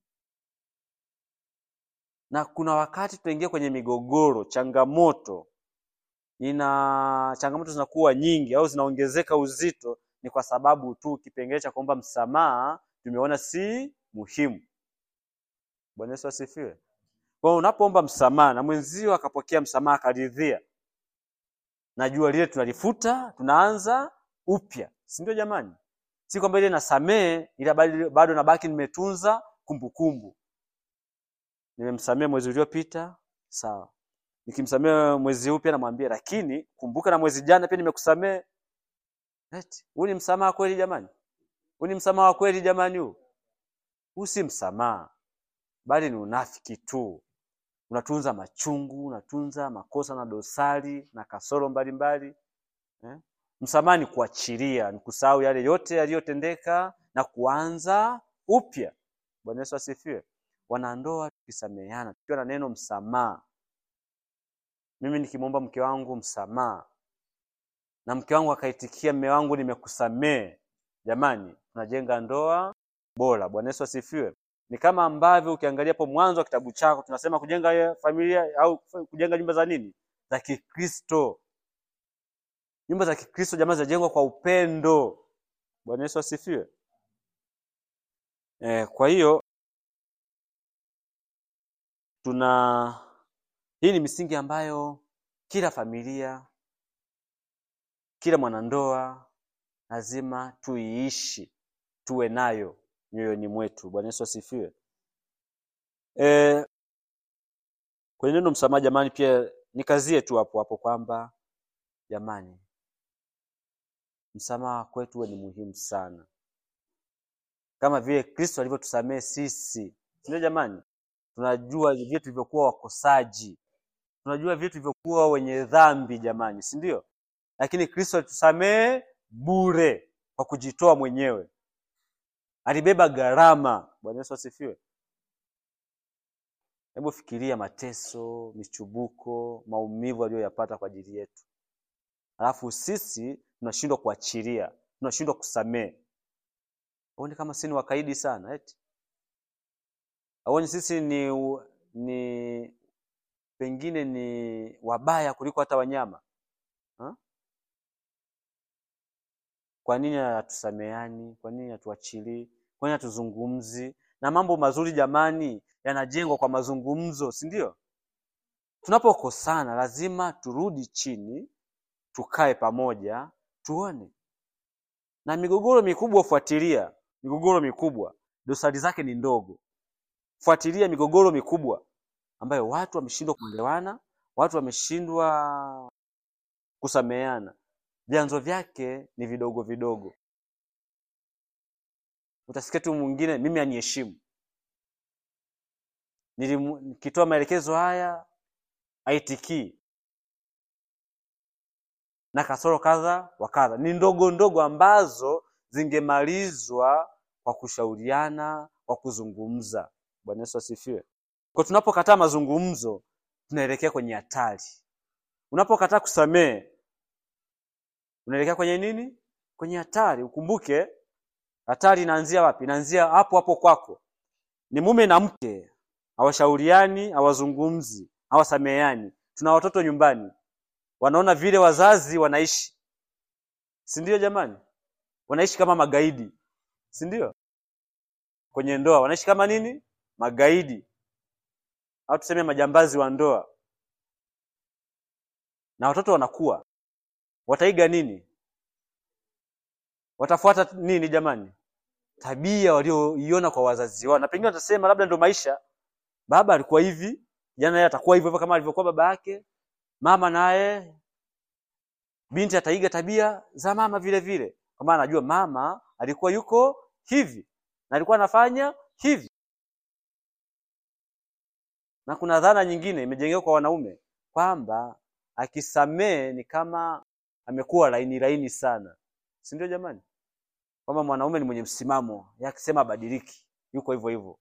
Na kuna wakati tutaingia kwenye migogoro, changamoto ina changamoto zinakuwa nyingi au zinaongezeka uzito, ni kwa sababu tu kipengele cha kuomba msamaha tumeona si muhimu. Bwana Yesu asifiwe. Kwa hiyo unapoomba msamaha na mwenzio akapokea msamaha akaridhia, najua lile tunalifuta, tunaanza upya, si ndio jamani? Si kwamba ile nasamee ila bado nabaki nimetunza kumbukumbu. Nimemsamea mwezi uliopita, sawa. Nikimsamea mwezi huu pia namwambia, lakini kumbuka na mwezi jana pia nimekusamea. Eti huu ni msamaha kweli jamani? Huu ni msamaha wa kweli jamani? Huu huu si msamaha, bali ni unafiki tu. Unatunza machungu, unatunza makosa na dosari na kasoro mbalimbali eh? Msamaha ni kuachilia, ni kusahau yale yote yaliyotendeka na kuanza upya. Bwana Yesu asifiwe. Wanandoa tukisameheana, tukiwa na neno msamaha, mimi nikimwomba mke wangu msamaha na mke wangu akaitikia, mme wangu nimekusamehe, jamani, tunajenga ndoa bora. Bwana Yesu asifiwe. Ni kama ambavyo ukiangalia hapo mwanzo wa kitabu chako tunasema kujenga familia au kujenga nyumba za nini, za Kikristo. Nyumba za Kikristo jamani, zinajengwa kwa upendo. Bwana Yesu asifiwe. E, kwa hiyo tuna hii ni misingi ambayo kila familia, kila mwanandoa lazima tuiishi, tuwe nayo mioyoni mwetu. Bwana Yesu asifiwe. E, kwenye neno msamaha jamani, pia nikazie tu hapo hapo kwamba jamani, msamaha kwetu uwe ni muhimu sana, kama vile Kristo alivyotusamehe sisi, sindio jamani? Tunajua vile tulivyokuwa wakosaji, tunajua vile tulivyokuwa wenye dhambi jamani, si ndio? Lakini Kristo alitusamehe bure kwa kujitoa mwenyewe, alibeba gharama. Bwana Yesu asifiwe. Hebu fikiria mateso, michubuko, maumivu aliyoyapata kwa ajili yetu, alafu sisi tunashindwa kuachilia, tunashindwa kusamehe. Aoni kama sisi ni wakaidi sana eti? Aoni sisi ni ni pengine ni wabaya kuliko hata wanyama ha? Kwa nini hatusameheani? Kwa nini hatuachilii? Kwa nini hatuzungumzi? na mambo mazuri jamani yanajengwa kwa mazungumzo si ndio tunapokosana lazima turudi chini tukae pamoja tuone na migogoro mikubwa fuatilia migogoro mikubwa dosari zake ni ndogo fuatilia migogoro mikubwa ambayo watu wameshindwa kuelewana watu wameshindwa kusameheana vyanzo vyake ni vidogo vidogo utasikia tu mwingine mimi aniheshimu Nilimu- nikitoa maelekezo haya aitikii na kasoro kadha wa kadha ni ndogo ndogo ambazo zingemalizwa kwa kushauriana kwa kuzungumza bwana yesu asifiwe kwa tunapokataa mazungumzo tunaelekea kwenye hatari unapokataa kusamehe unaelekea kwenye nini kwenye hatari ukumbuke hatari inaanzia wapi inaanzia hapo hapo kwako ni mume na mke hawashauriani hawazungumzi hawasameheani tuna watoto nyumbani wanaona vile wazazi wanaishi si ndio jamani wanaishi kama magaidi si ndio kwenye ndoa wanaishi kama nini magaidi au tuseme majambazi wa ndoa na watoto wanakuwa wataiga nini watafuata nini jamani tabia walioiona kwa wazazi wao na pengine watasema labda ndo maisha baba alikuwa hivi jana yeye atakuwa hivyo hivyo kama alivyokuwa baba yake mama naye binti ataiga tabia za mama vile vile kwa maana anajua mama alikuwa yuko hivi na alikuwa anafanya hivi na kuna dhana nyingine imejengewa kwa wanaume kwamba akisamee ni kama amekuwa laini laini sana si ndio jamani kwamba mwanaume ni mwenye msimamo yeye akisema abadiliki yuko hivyo hivyo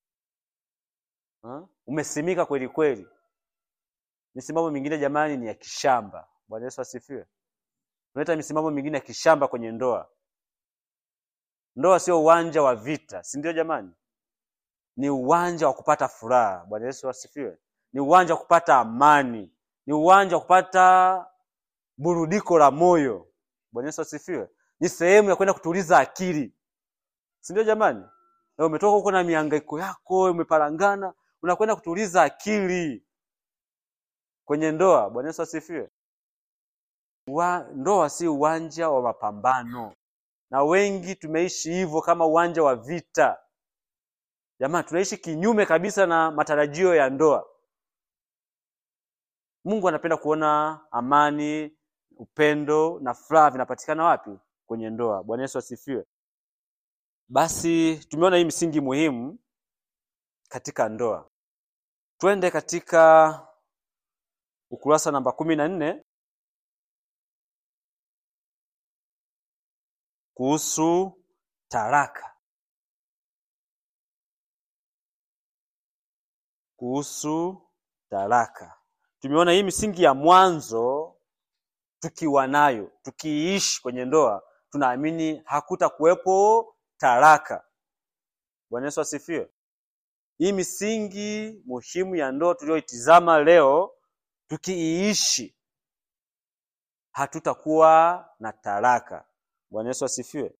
Ha? umesimika kweli kweli misimamo mingine jamani ni ya kishamba bwana yesu asifiwe unaleta misimamo mingine ya kishamba kwenye ndoa ndoa sio uwanja wa vita si ndio jamani ni uwanja wa kupata furaha bwana yesu asifiwe ni uwanja wa kupata amani ni uwanja wa kupata burudiko la moyo bwana yesu asifiwe ni sehemu ya kwenda kutuliza akili si ndio jamani na umetoka huko na mihangaiko yako umeparangana unakwenda kutuliza akili kwenye ndoa bwana yesu asifiwe Wa, ndoa si uwanja wa mapambano na wengi tumeishi hivyo kama uwanja wa vita jamani tunaishi kinyume kabisa na matarajio ya ndoa mungu anapenda kuona amani upendo na furaha vinapatikana wapi kwenye ndoa bwana yesu asifiwe basi tumeona hii misingi muhimu katika ndoa twende katika ukurasa namba kumi na nne kuhusu taraka kuhusu taraka tumeona hii misingi ya mwanzo tukiwa nayo tukiishi kwenye ndoa tunaamini hakuta kuwepo taraka bwana yesu asifiwe hii misingi muhimu ya ndoa tuliyoitizama leo tukiiishi hatutakuwa na taraka bwana yesu asifiwe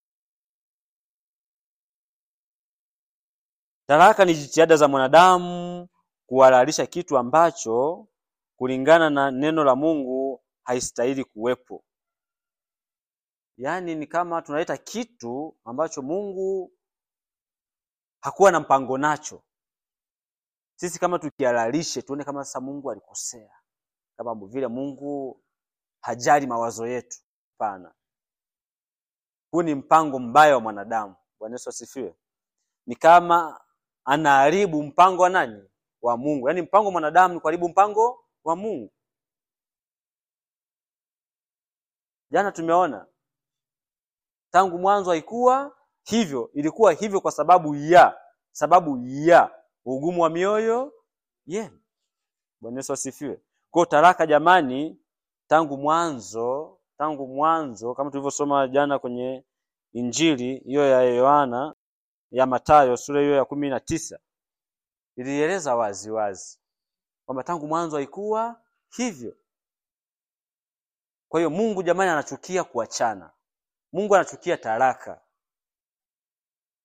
taraka ni jitihada za mwanadamu kuhalalisha kitu ambacho kulingana na neno la mungu haistahili kuwepo yaani ni kama tunaleta kitu ambacho mungu hakuwa na mpango nacho sisi kama tukihalalishe tuone kama sasa mungu alikosea kama vile mungu hajali mawazo yetu hapana huu ni mpango mbaya wa mwanadamu bwana yesu asifiwe ni kama anaharibu mpango wa nani wa mungu yaani mpango wa mwanadamu ni kuharibu mpango wa mungu jana tumeona tangu mwanzo haikuwa hivyo ilikuwa hivyo kwa sababu ya sababu ya ugumu wa mioyo yenu bwana yesu asifiwe kwao taraka jamani tangu mwanzo tangu mwanzo kama tulivyosoma jana kwenye injili hiyo ya yohana ya matayo sura hiyo ya kumi na tisa ilieleza wazi wazi kwamba tangu mwanzo haikuwa hivyo kwa hiyo mungu jamani anachukia kuachana mungu anachukia taraka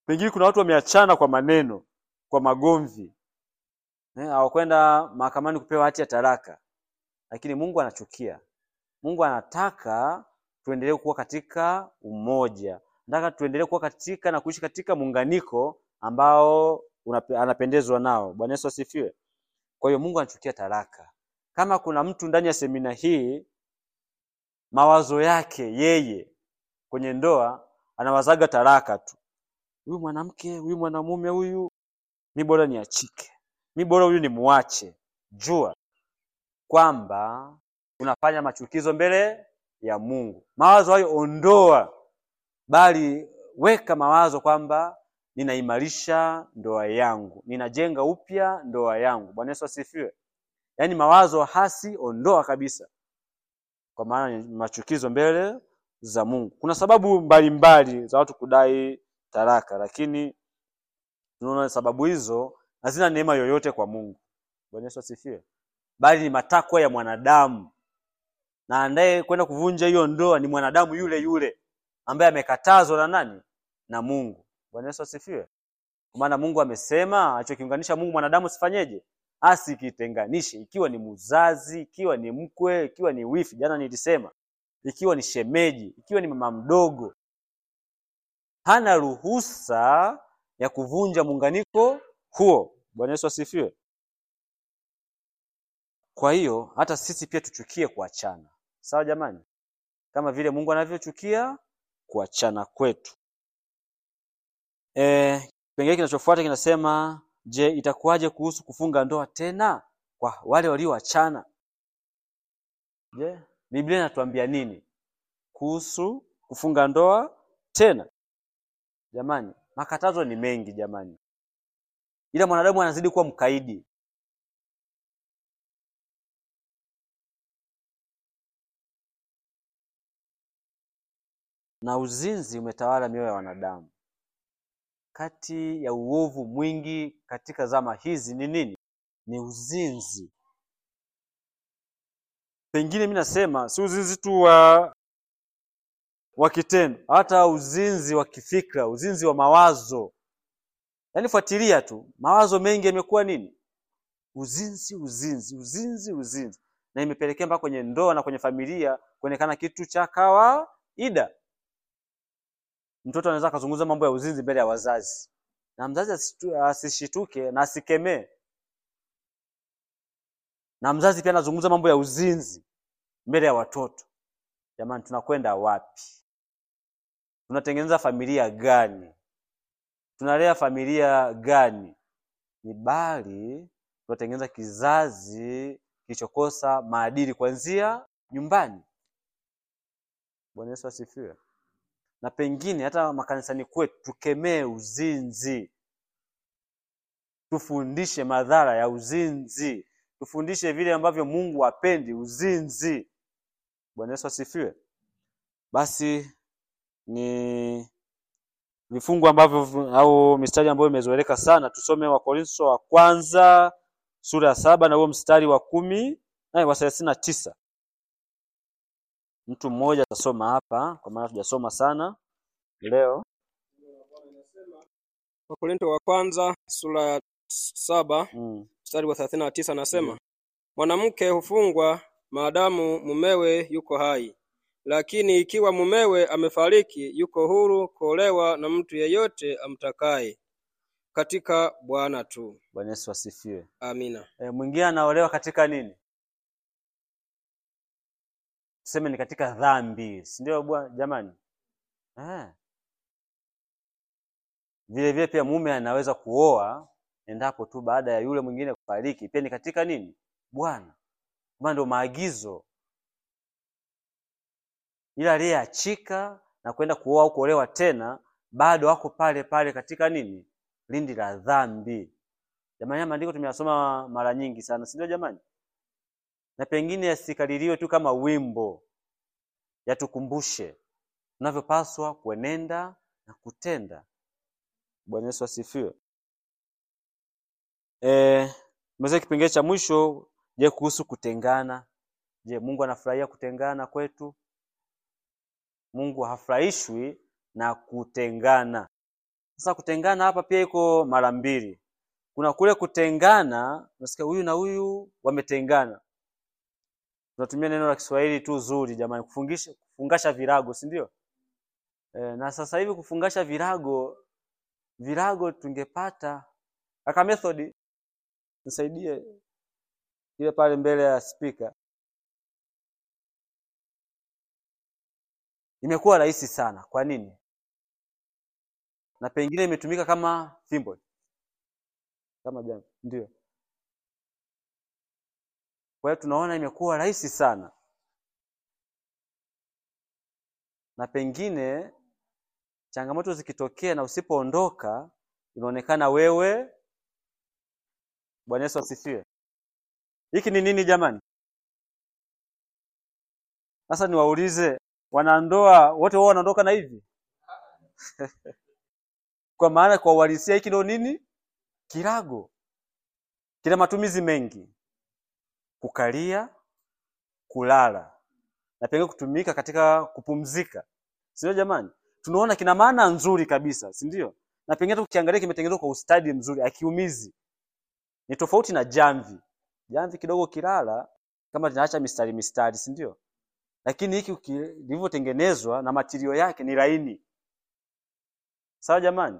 Pengine kuna watu wameachana kwa maneno, kwa magomvi, eh, hawakwenda mahakamani kupewa hati ya talaka, lakini Mungu anachukia. Mungu anataka tuendelee kuwa katika umoja, anataka tuendelee kuwa katika na kuishi katika muunganiko ambao unape- anapendezwa nao. Bwana Yesu asifiwe. Kwa hiyo Mungu anachukia talaka. Kama kuna mtu ndani ya semina hii mawazo yake yeye kwenye ndoa anawazaga talaka tu, huyu mwanamke, huyu mwanamume, huyu mi bora niachike, mi bora huyu nimuache, jua kwamba unafanya machukizo mbele ya Mungu. Mawazo hayo ondoa, bali weka mawazo kwamba ninaimarisha ndoa yangu, ninajenga upya ndoa yangu. Bwana Yesu asifiwe. Yaani mawazo hasi ondoa kabisa, kwa maana ni machukizo mbele za Mungu. Kuna sababu mbalimbali za watu kudai talaka, lakini tunaona sababu hizo hazina neema yoyote kwa Mungu. Bwana Yesu asifiwe, bali ni matakwa ya mwanadamu, na anaye kwenda kuvunja hiyo ndoa ni mwanadamu yule yule ambaye amekatazwa na nani? Na Mungu. Bwana Yesu asifiwe. Kwa maana Mungu amesema alichokiunganisha Mungu mwanadamu sifanyeje? Asikitenganishe, ikiwa ni mzazi, ikiwa ni mkwe, ikiwa ni wifi, jana nilisema, ikiwa ni shemeji, ikiwa ni mama mdogo, hana ruhusa ya kuvunja muunganiko huo. Bwana Yesu asifiwe. Kwa hiyo hata sisi pia tuchukie kuachana, sawa jamani, kama vile Mungu anavyochukia kuachana kwetu. E, kipengele kinachofuata kinasema, je, itakuwaje kuhusu kufunga ndoa tena kwa wale walioachana? Je, Biblia inatuambia nini kuhusu kufunga ndoa tena? Jamani, makatazo ni mengi jamani, ila mwanadamu anazidi kuwa mkaidi. Na uzinzi umetawala mioyo ya wanadamu. Kati ya uovu mwingi katika zama hizi ni nini? Ni uzinzi. Pengine mi nasema si uzinzi tu wa wa kitendo, hata uzinzi wa kifikra, uzinzi wa mawazo. Yaani fuatilia tu, mawazo mengi yamekuwa nini? Uzinzi, uzinzi, uzinzi, uzinzi, na imepelekea mpaka kwenye ndoa na kwenye familia kuonekana kitu cha kawaida. Mtoto anaweza akazungumza mambo ya uzinzi mbele ya wazazi, na mzazi asitu- asishituke na asikemee, na mzazi pia anazungumza mambo ya uzinzi mbele ya watoto. Jamani, tunakwenda wapi? Tunatengeneza familia gani? Tunalea familia gani? Ni bali tunatengeneza kizazi kilichokosa maadili kuanzia nyumbani. Bwana Yesu asifiwe. Na pengine hata makanisani kwetu tukemee uzinzi, tufundishe madhara ya uzinzi, tufundishe vile ambavyo Mungu hapendi uzinzi. Bwana Yesu asifiwe. Basi ni vifungu ambavyo au mistari ambayo imezoeleka sana. Tusome Wakorintho wa kwanza sura ya saba na huo mstari wa kumi na wa thelathini na tisa. Mtu mmoja atasoma hapa, kwa maana tujasoma sana leo. Wakorintho wa kwanza sura ya saba Mm. mstari wa thelathini na tisa anasema mwanamke hufungwa maadamu mumewe yuko hai, lakini ikiwa mumewe amefariki, yuko huru kuolewa na mtu yeyote amtakaye katika Bwana tu. Bwana Yesu asifiwe. Amina. E, mwingine anaolewa katika nini? Tuseme ni katika dhambi, si ndio bwana jamani? Eh. Vile vile pia mume anaweza kuoa endapo tu baada ya yule mwingine kufariki, pia ni katika nini? Bwana. Maana ndio maagizo. Ila aliyeachika na kwenda kuoa au kuolewa tena bado wako pale pale katika nini? Lindi la dhambi. Jamani, haya maandiko tumeyasoma mara nyingi sana, si ndio jamani? Na pengine yasikaririwe tu kama wimbo, yatukumbushe tunavyopaswa kuenenda na kutenda. Bwana Yesu asifiwe. Eh, meza kipengele cha mwisho, je, kuhusu kutengana. Je, Mungu anafurahia kutengana kwetu? Mungu hafurahishwi na kutengana. Sasa kutengana hapa pia iko mara mbili. Kuna kule kutengana, unasikia huyu na huyu wametengana. Tunatumia neno la Kiswahili tu zuri jamani, kufungisha kufungasha virago, si ndio? E, na sasa hivi kufungasha virago virago tungepata kaka method nisaidie ile pale mbele ya spika. Imekuwa rahisi sana. Kwa nini? Na pengine imetumika kama fimbo kama jambo, ndio. Kwa hiyo tunaona imekuwa rahisi sana, na pengine changamoto zikitokea na usipoondoka, inaonekana wewe. Bwana Yesu asifiwe. Hiki ni nini jamani? Sasa niwaulize, wanandoa wote wao wanaondoka na hivi? Kwa maana kwa uhalisia hiki ndio nini? Kirago. Kina matumizi mengi: kukalia, kulala na pengine kutumika katika kupumzika, si ndio jamani? Tunaona kina maana nzuri kabisa, si ndio? Na pengine hata ukiangalia kimetengenezwa kwa ustadi mzuri, akiumizi. Ni tofauti na jamvi. Jamvi kidogo kilala kama linaacha mistari mistari, si ndio? Lakini hiki kilivyotengenezwa na matirio yake ni laini. Sawa jamani?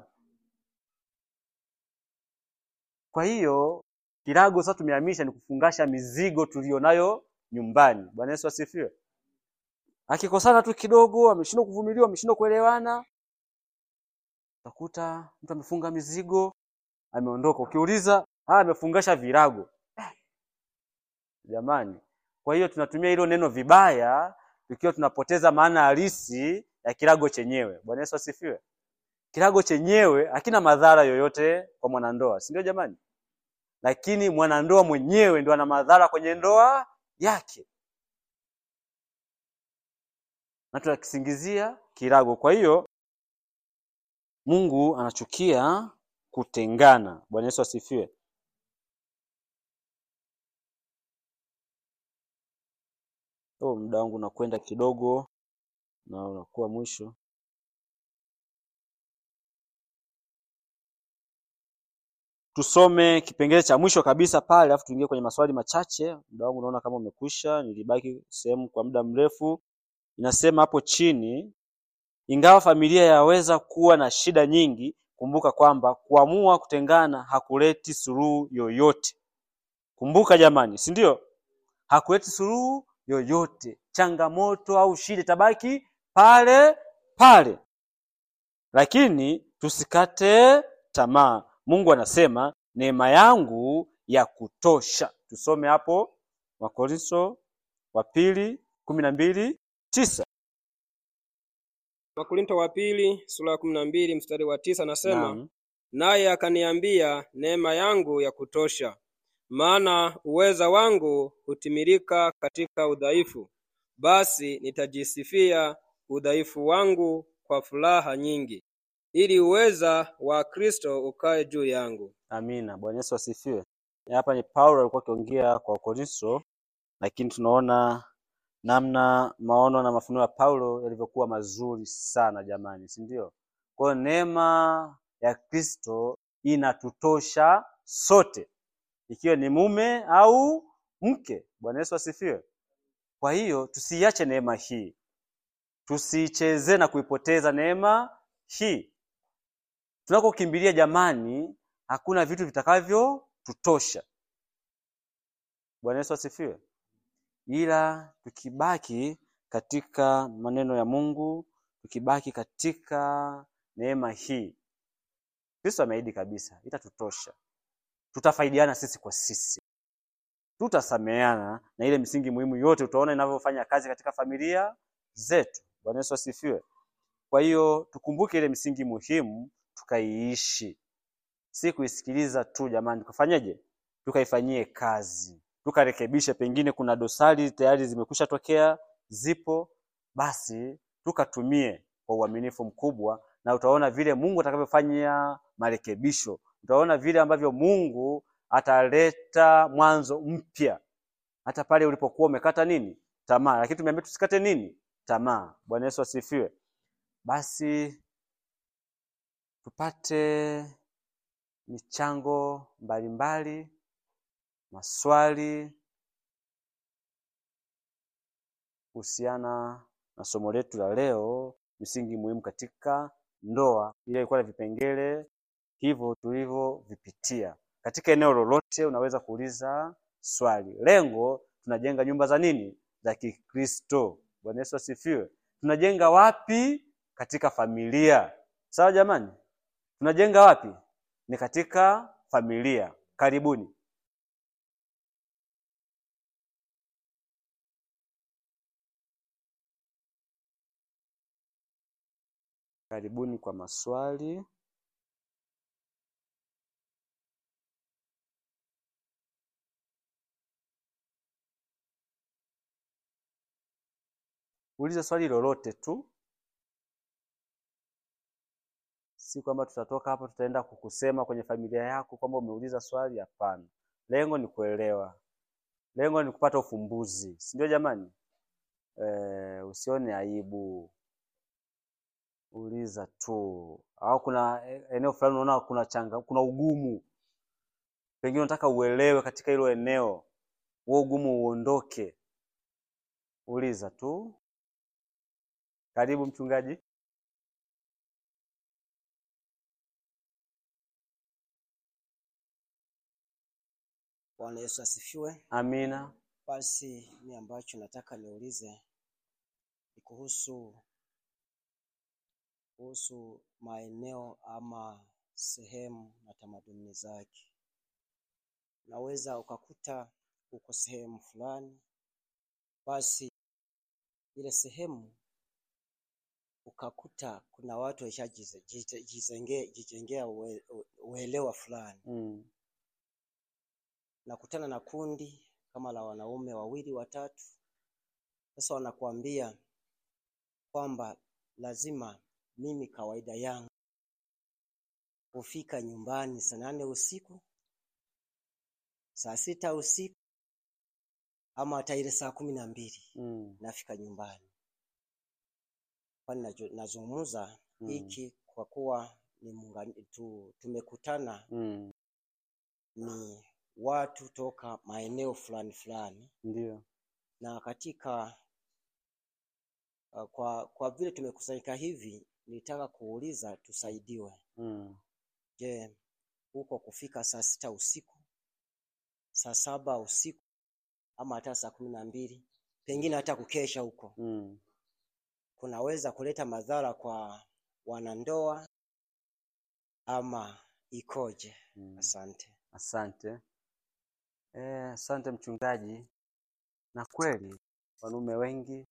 Kwa hiyo kirago sasa tumehamisha ni kufungasha mizigo tulionayo nyumbani. Bwana Yesu asifiwe. Akikosana tu kidogo, ameshindwa kuvumilia, ameshindwa kuelewana, utakuta mtu amefunga mizigo, ameondoka. Ukiuliza, ah, amefungasha virago. Jamani, kwa hiyo tunatumia hilo neno vibaya, tukiwa tunapoteza maana halisi ya kirago chenyewe. Bwana Yesu asifiwe. Kirago chenyewe hakina madhara yoyote kwa mwanandoa, si ndio jamani? Lakini mwanandoa mwenyewe ndio ana madhara kwenye ndoa yake, na tunakisingizia kirago. Kwa hiyo Mungu anachukia kutengana. Bwana Yesu asifiwe. Oh, muda wangu unakwenda kidogo na unakuwa mwisho. Tusome kipengele cha mwisho kabisa pale, alafu tuingie kwenye maswali machache. Muda wangu unaona kama umekwisha, nilibaki sehemu kwa muda mrefu. Inasema hapo chini, ingawa familia yaweza kuwa na shida nyingi, kumbuka kwamba kuamua kutengana hakuleti suluhu yoyote. Kumbuka jamani, si ndio? Hakuleti suluhu yoyote. Changamoto au shida itabaki pale pale, lakini tusikate tamaa. Mungu anasema neema yangu ya kutosha. Tusome hapo Wakorintho wa pili kumi na mbili tisa. Wakorinto wa pili sura ya kumi na mbili mstari wa tisa nasema Naam. naye akaniambia, neema yangu ya kutosha, maana uweza wangu hutimilika katika udhaifu. Basi nitajisifia udhaifu wangu kwa furaha nyingi, ili uweza wa Kristo ukae juu yangu. Amina. Bwana Yesu asifiwe. Hapa ni Paulo alikuwa akiongea kwa Wakorintho, lakini tunaona namna maono na mafunuo ya Paulo yalivyokuwa mazuri sana jamani, si ndio? Kwa hiyo neema ya Kristo inatutosha sote, ikiwa ni mume au mke. Bwana Yesu asifiwe. Kwa hiyo tusiiache neema hii, tusiichezee na kuipoteza neema hii. Tunakokimbilia jamani, hakuna vitu vitakavyotutosha. Bwana Yesu asifiwe. Ila tukibaki katika maneno ya Mungu, tukibaki katika neema hii, Kristo ameahidi kabisa itatutosha. Tutafaidiana sisi kwa sisi, tutasameheana na ile misingi muhimu yote utaona inavyofanya kazi katika familia zetu. Bwana Yesu asifiwe. Kwa hiyo tukumbuke ile misingi muhimu tukaiishi, si kuisikiliza tu jamani. Tukafanyeje? Tukaifanyie kazi, tukarekebishe. Pengine kuna dosari tayari zimekwisha tokea, zipo, basi tukatumie kwa uaminifu mkubwa, na utaona vile Mungu atakavyofanya marekebisho. Utaona vile ambavyo Mungu ataleta mwanzo mpya hata pale ulipokuwa umekata nini tamaa, lakini tumeambia tusikate nini tamaa. Bwana Yesu asifiwe. Basi tupate michango mbalimbali, maswali kuhusiana na somo letu la leo, misingi muhimu katika ndoa. Ile ilikuwa na vipengele hivyo tulivyovipitia. Katika eneo lolote unaweza kuuliza swali. Lengo, tunajenga nyumba za nini? Za Kikristo. Bwana Yesu asifiwe. Tunajenga wapi? Katika familia. Sawa jamani? Tunajenga wapi? Ni katika familia. Karibuni. Karibuni kwa maswali. Uliza swali lolote tu, si kwamba tutatoka hapo tutaenda kukusema kwenye familia yako kwamba umeuliza swali. Hapana, lengo ni kuelewa, lengo ni kupata ufumbuzi, si ndio jamani? E, usione aibu, uliza tu. Au kuna eneo fulani unaona kuna changa, kuna ugumu, pengine unataka uelewe katika hilo eneo, huo ugumu uondoke, uliza tu. Karibu mchungaji. Bwana Yesu asifiwe. Amina. Basi mi ambacho nataka niulize ni kuhusu kuhusu maeneo ama sehemu na tamaduni zake. Unaweza ukakuta uko sehemu fulani, basi ile sehemu ukakuta kuna watu waishajijengea ue, uelewa fulani Mm. nakutana na kundi kama la wanaume wawili watatu. Sasa wanakuambia kwamba lazima mimi kawaida yangu hufika nyumbani saa nane usiku, saa sita usiku ama hata ile saa kumi na mbili Mm. nafika nyumbani. Kwani najo- nazungumza Mm. hiki kwa kuwa ni muungani- tu, tumekutana Mm. ni watu toka maeneo fulani fulani Ndio. na katika uh, kwa kwa vile tumekusanyika hivi, nilitaka kuuliza tusaidiwe. Mm. Je, huko kufika saa sita usiku, saa saba usiku ama hata saa kumi na mbili, pengine hata kukesha huko, Mm. kunaweza kuleta madhara kwa wanandoa ama ikoje? Mm. Asante. Asante. Eh, asante mchungaji. Na kweli wanaume wengi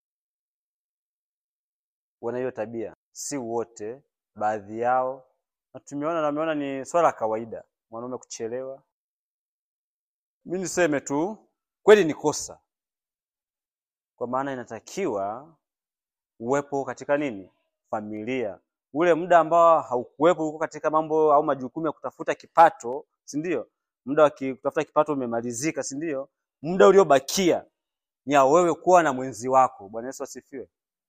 wana hiyo tabia, si wote, baadhi yao, na tumeona na wameona ni swala la kawaida mwanaume kuchelewa. Mi niseme tu kweli ni kosa, kwa maana inatakiwa uwepo katika nini, familia. Ule muda ambao haukuwepo huko katika mambo au majukumu ya kutafuta kipato, si ndio? Muda wa ki- kutafuta kipato umemalizika, si ndio? Muda uliobakia ni ya wewe kuwa na mwenzi wako. Bwana Yesu asifiwe.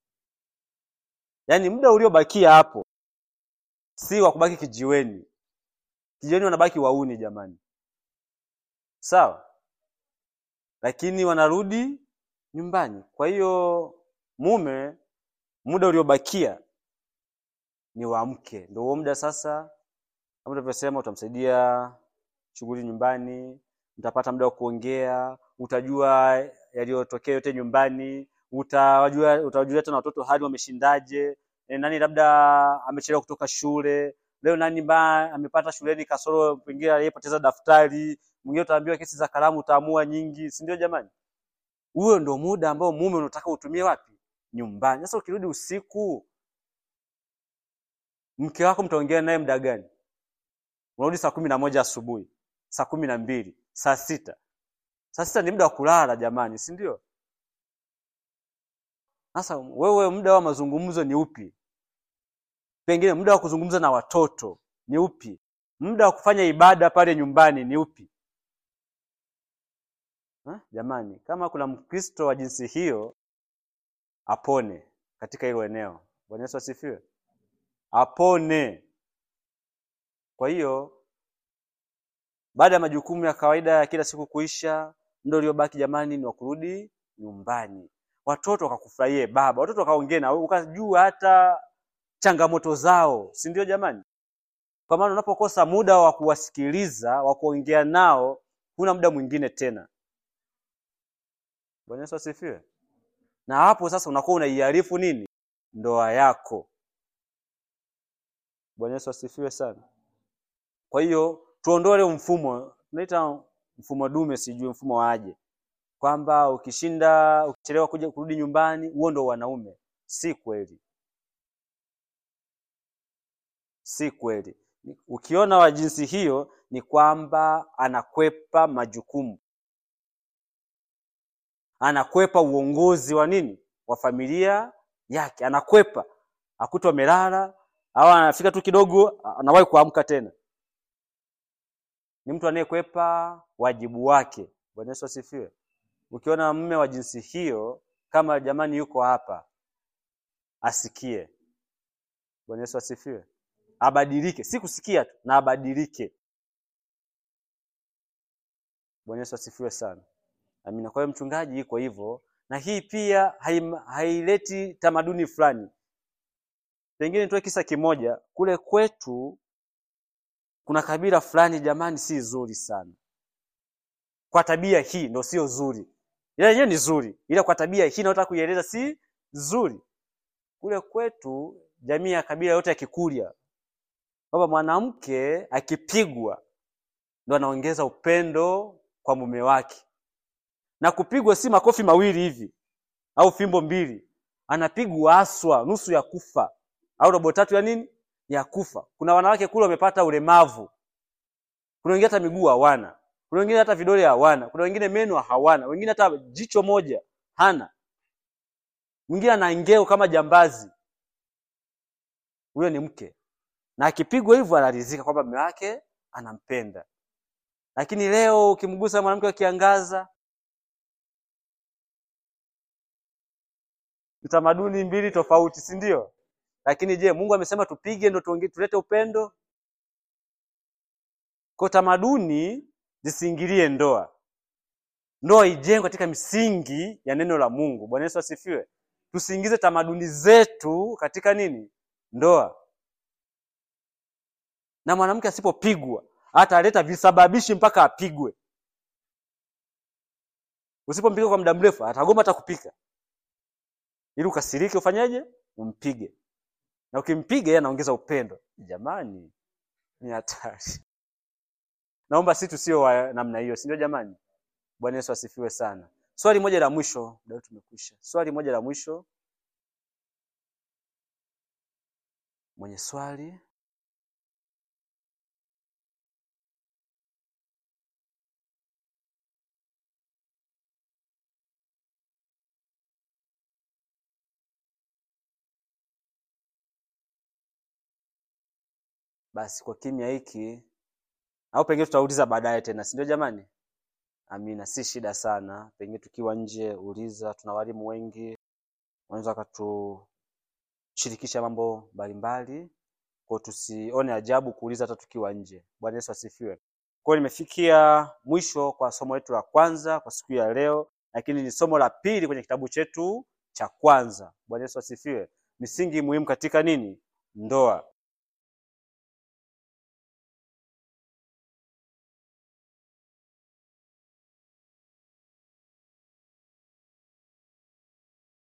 Yaani muda uliobakia hapo si wa kubaki kijiweni. Kijiweni wanabaki wauni jamani, sawa, lakini wanarudi nyumbani. Kwa hiyo mume, muda uliobakia ni wa mke, ndio huo muda sasa, kama tulivyosema, utamsaidia shughuli nyumbani, mtapata muda wa kuongea, utajua yaliyotokea yote nyumbani, utajua utajua tena watoto hali wameshindaje, e, nani labda amechelewa kutoka shule leo, nani ba amepata shuleni kasoro, pengine aliyepoteza daftari, mwingine utaambiwa kesi za kalamu utaamua nyingi, si ndio jamani? Huo ndio muda ambao mume unataka utumie wapi? Nyumbani. Sasa ukirudi usiku, mke wako mtaongea naye muda gani? Unarudi saa kumi na moja asubuhi, saa kumi na mbili, saa sita. Saa sita ni muda wa kulala jamani, si ndio? Sasa wewe muda wa mazungumzo ni upi? Pengine muda wa kuzungumza na watoto ni upi? Muda wa kufanya ibada pale nyumbani ni upi? Ha? Jamani, kama kuna Mkristo wa jinsi hiyo apone katika hilo eneo. Bwana Yesu asifiwe. Apone. Kwa hiyo baada ya majukumu ya kawaida ya kila siku kuisha, muda uliobaki jamani ni wa kurudi nyumbani, watoto wakakufurahie baba, watoto wakaongea na wewe, ukajua hata changamoto zao, si ndio jamani? Kwa maana unapokosa muda wa kuwasikiliza, wa kuongea nao, huna muda mwingine tena. Bwana Yesu asifiwe. Na hapo sasa unakuwa unaiharifu nini? Ndoa yako. Bwana Yesu asifiwe sana. Kwa hiyo tuondoe ule mfumo, tunaita mfumo dume, sijui mfumo waje, kwamba ukishinda ukichelewa kuja kurudi nyumbani, huo ndo wanaume. Si kweli, si kweli. Ukiona wa jinsi hiyo, ni kwamba anakwepa majukumu, anakwepa uongozi wa nini, wa familia yake, anakwepa akuta amelala au anafika tu kidogo, anawahi kuamka tena ni mtu anayekwepa wajibu wake. Bwana Yesu asifiwe. Ukiona mume wa jinsi hiyo, kama jamani yuko hapa, asikie. Bwana Yesu asifiwe, abadilike, si kusikia tu, na abadilike. Bwana Yesu asifiwe sana, amina. Kwa hiyo mchungaji iko hivyo, na hii pia haim- haileti tamaduni fulani. Pengine nitoe kisa kimoja. Kule kwetu kuna kabila fulani jamani, si zuri sana kwa tabia hii, ndo sio zuri. Ila yenyewe ni zuri, ila kwa tabia hii nataka kuieleza si zuri. Kule kwetu jamii ya kabila yote ya Kikurya, kwamba mwanamke akipigwa ndo anaongeza upendo kwa mume wake, na kupigwa si makofi mawili hivi au fimbo mbili, anapigwa aswa nusu ya kufa au robo tatu ya nini ya kufa. Kuna wanawake kule wamepata ulemavu, kuna wengine hata miguu hawana, kuna wengine hata vidole hawana, kuna wengine meno hawana, wengine hata jicho moja hana, mwingine ana ngeo kama jambazi. Huyo ni mke, na akipigwa hivyo anaridhika kwamba mume wake anampenda. Lakini leo ukimgusa mwanamke akiangaza, tamaduni mbili tofauti, si ndio? Lakini je, Mungu amesema tupige ndo tuonge- tulete upendo? Kwa tamaduni zisiingilie ndoa. Ndoa ijengwe katika misingi ya neno la Mungu. Bwana Yesu asifiwe. Tusiingize tamaduni zetu katika nini? Ndoa. Na mwanamke asipopigwa ataleta visababishi mpaka apigwe. Usipompiga kwa muda mrefu atagoma hata kupika, ili ukasirike, ufanyeje? Umpige, na ukimpiga yeye anaongeza upendo. Jamani, ni hatari. Naomba si tusio wa namna hiyo, si ndio jamani? Bwana Yesu asifiwe sana. Swali moja la mwisho, ndio tumekwisha. Swali moja la mwisho, mwenye swali basi, kwa kimya hiki au pengine tutauliza baadaye tena, si ndio jamani? Amina, si shida sana. Pengine tukiwa nje, uliza, tuna walimu wengi, wanaweza wakatushirikisha mambo mbalimbali, kwa tusione ajabu kuuliza hata tukiwa nje. Bwana Yesu asifiwe. Kwa hiyo nimefikia mwisho kwa somo letu la kwanza kwa siku ya leo, lakini ni somo la pili kwenye kitabu chetu cha kwanza. Bwana Yesu asifiwe. Misingi muhimu katika nini? Ndoa.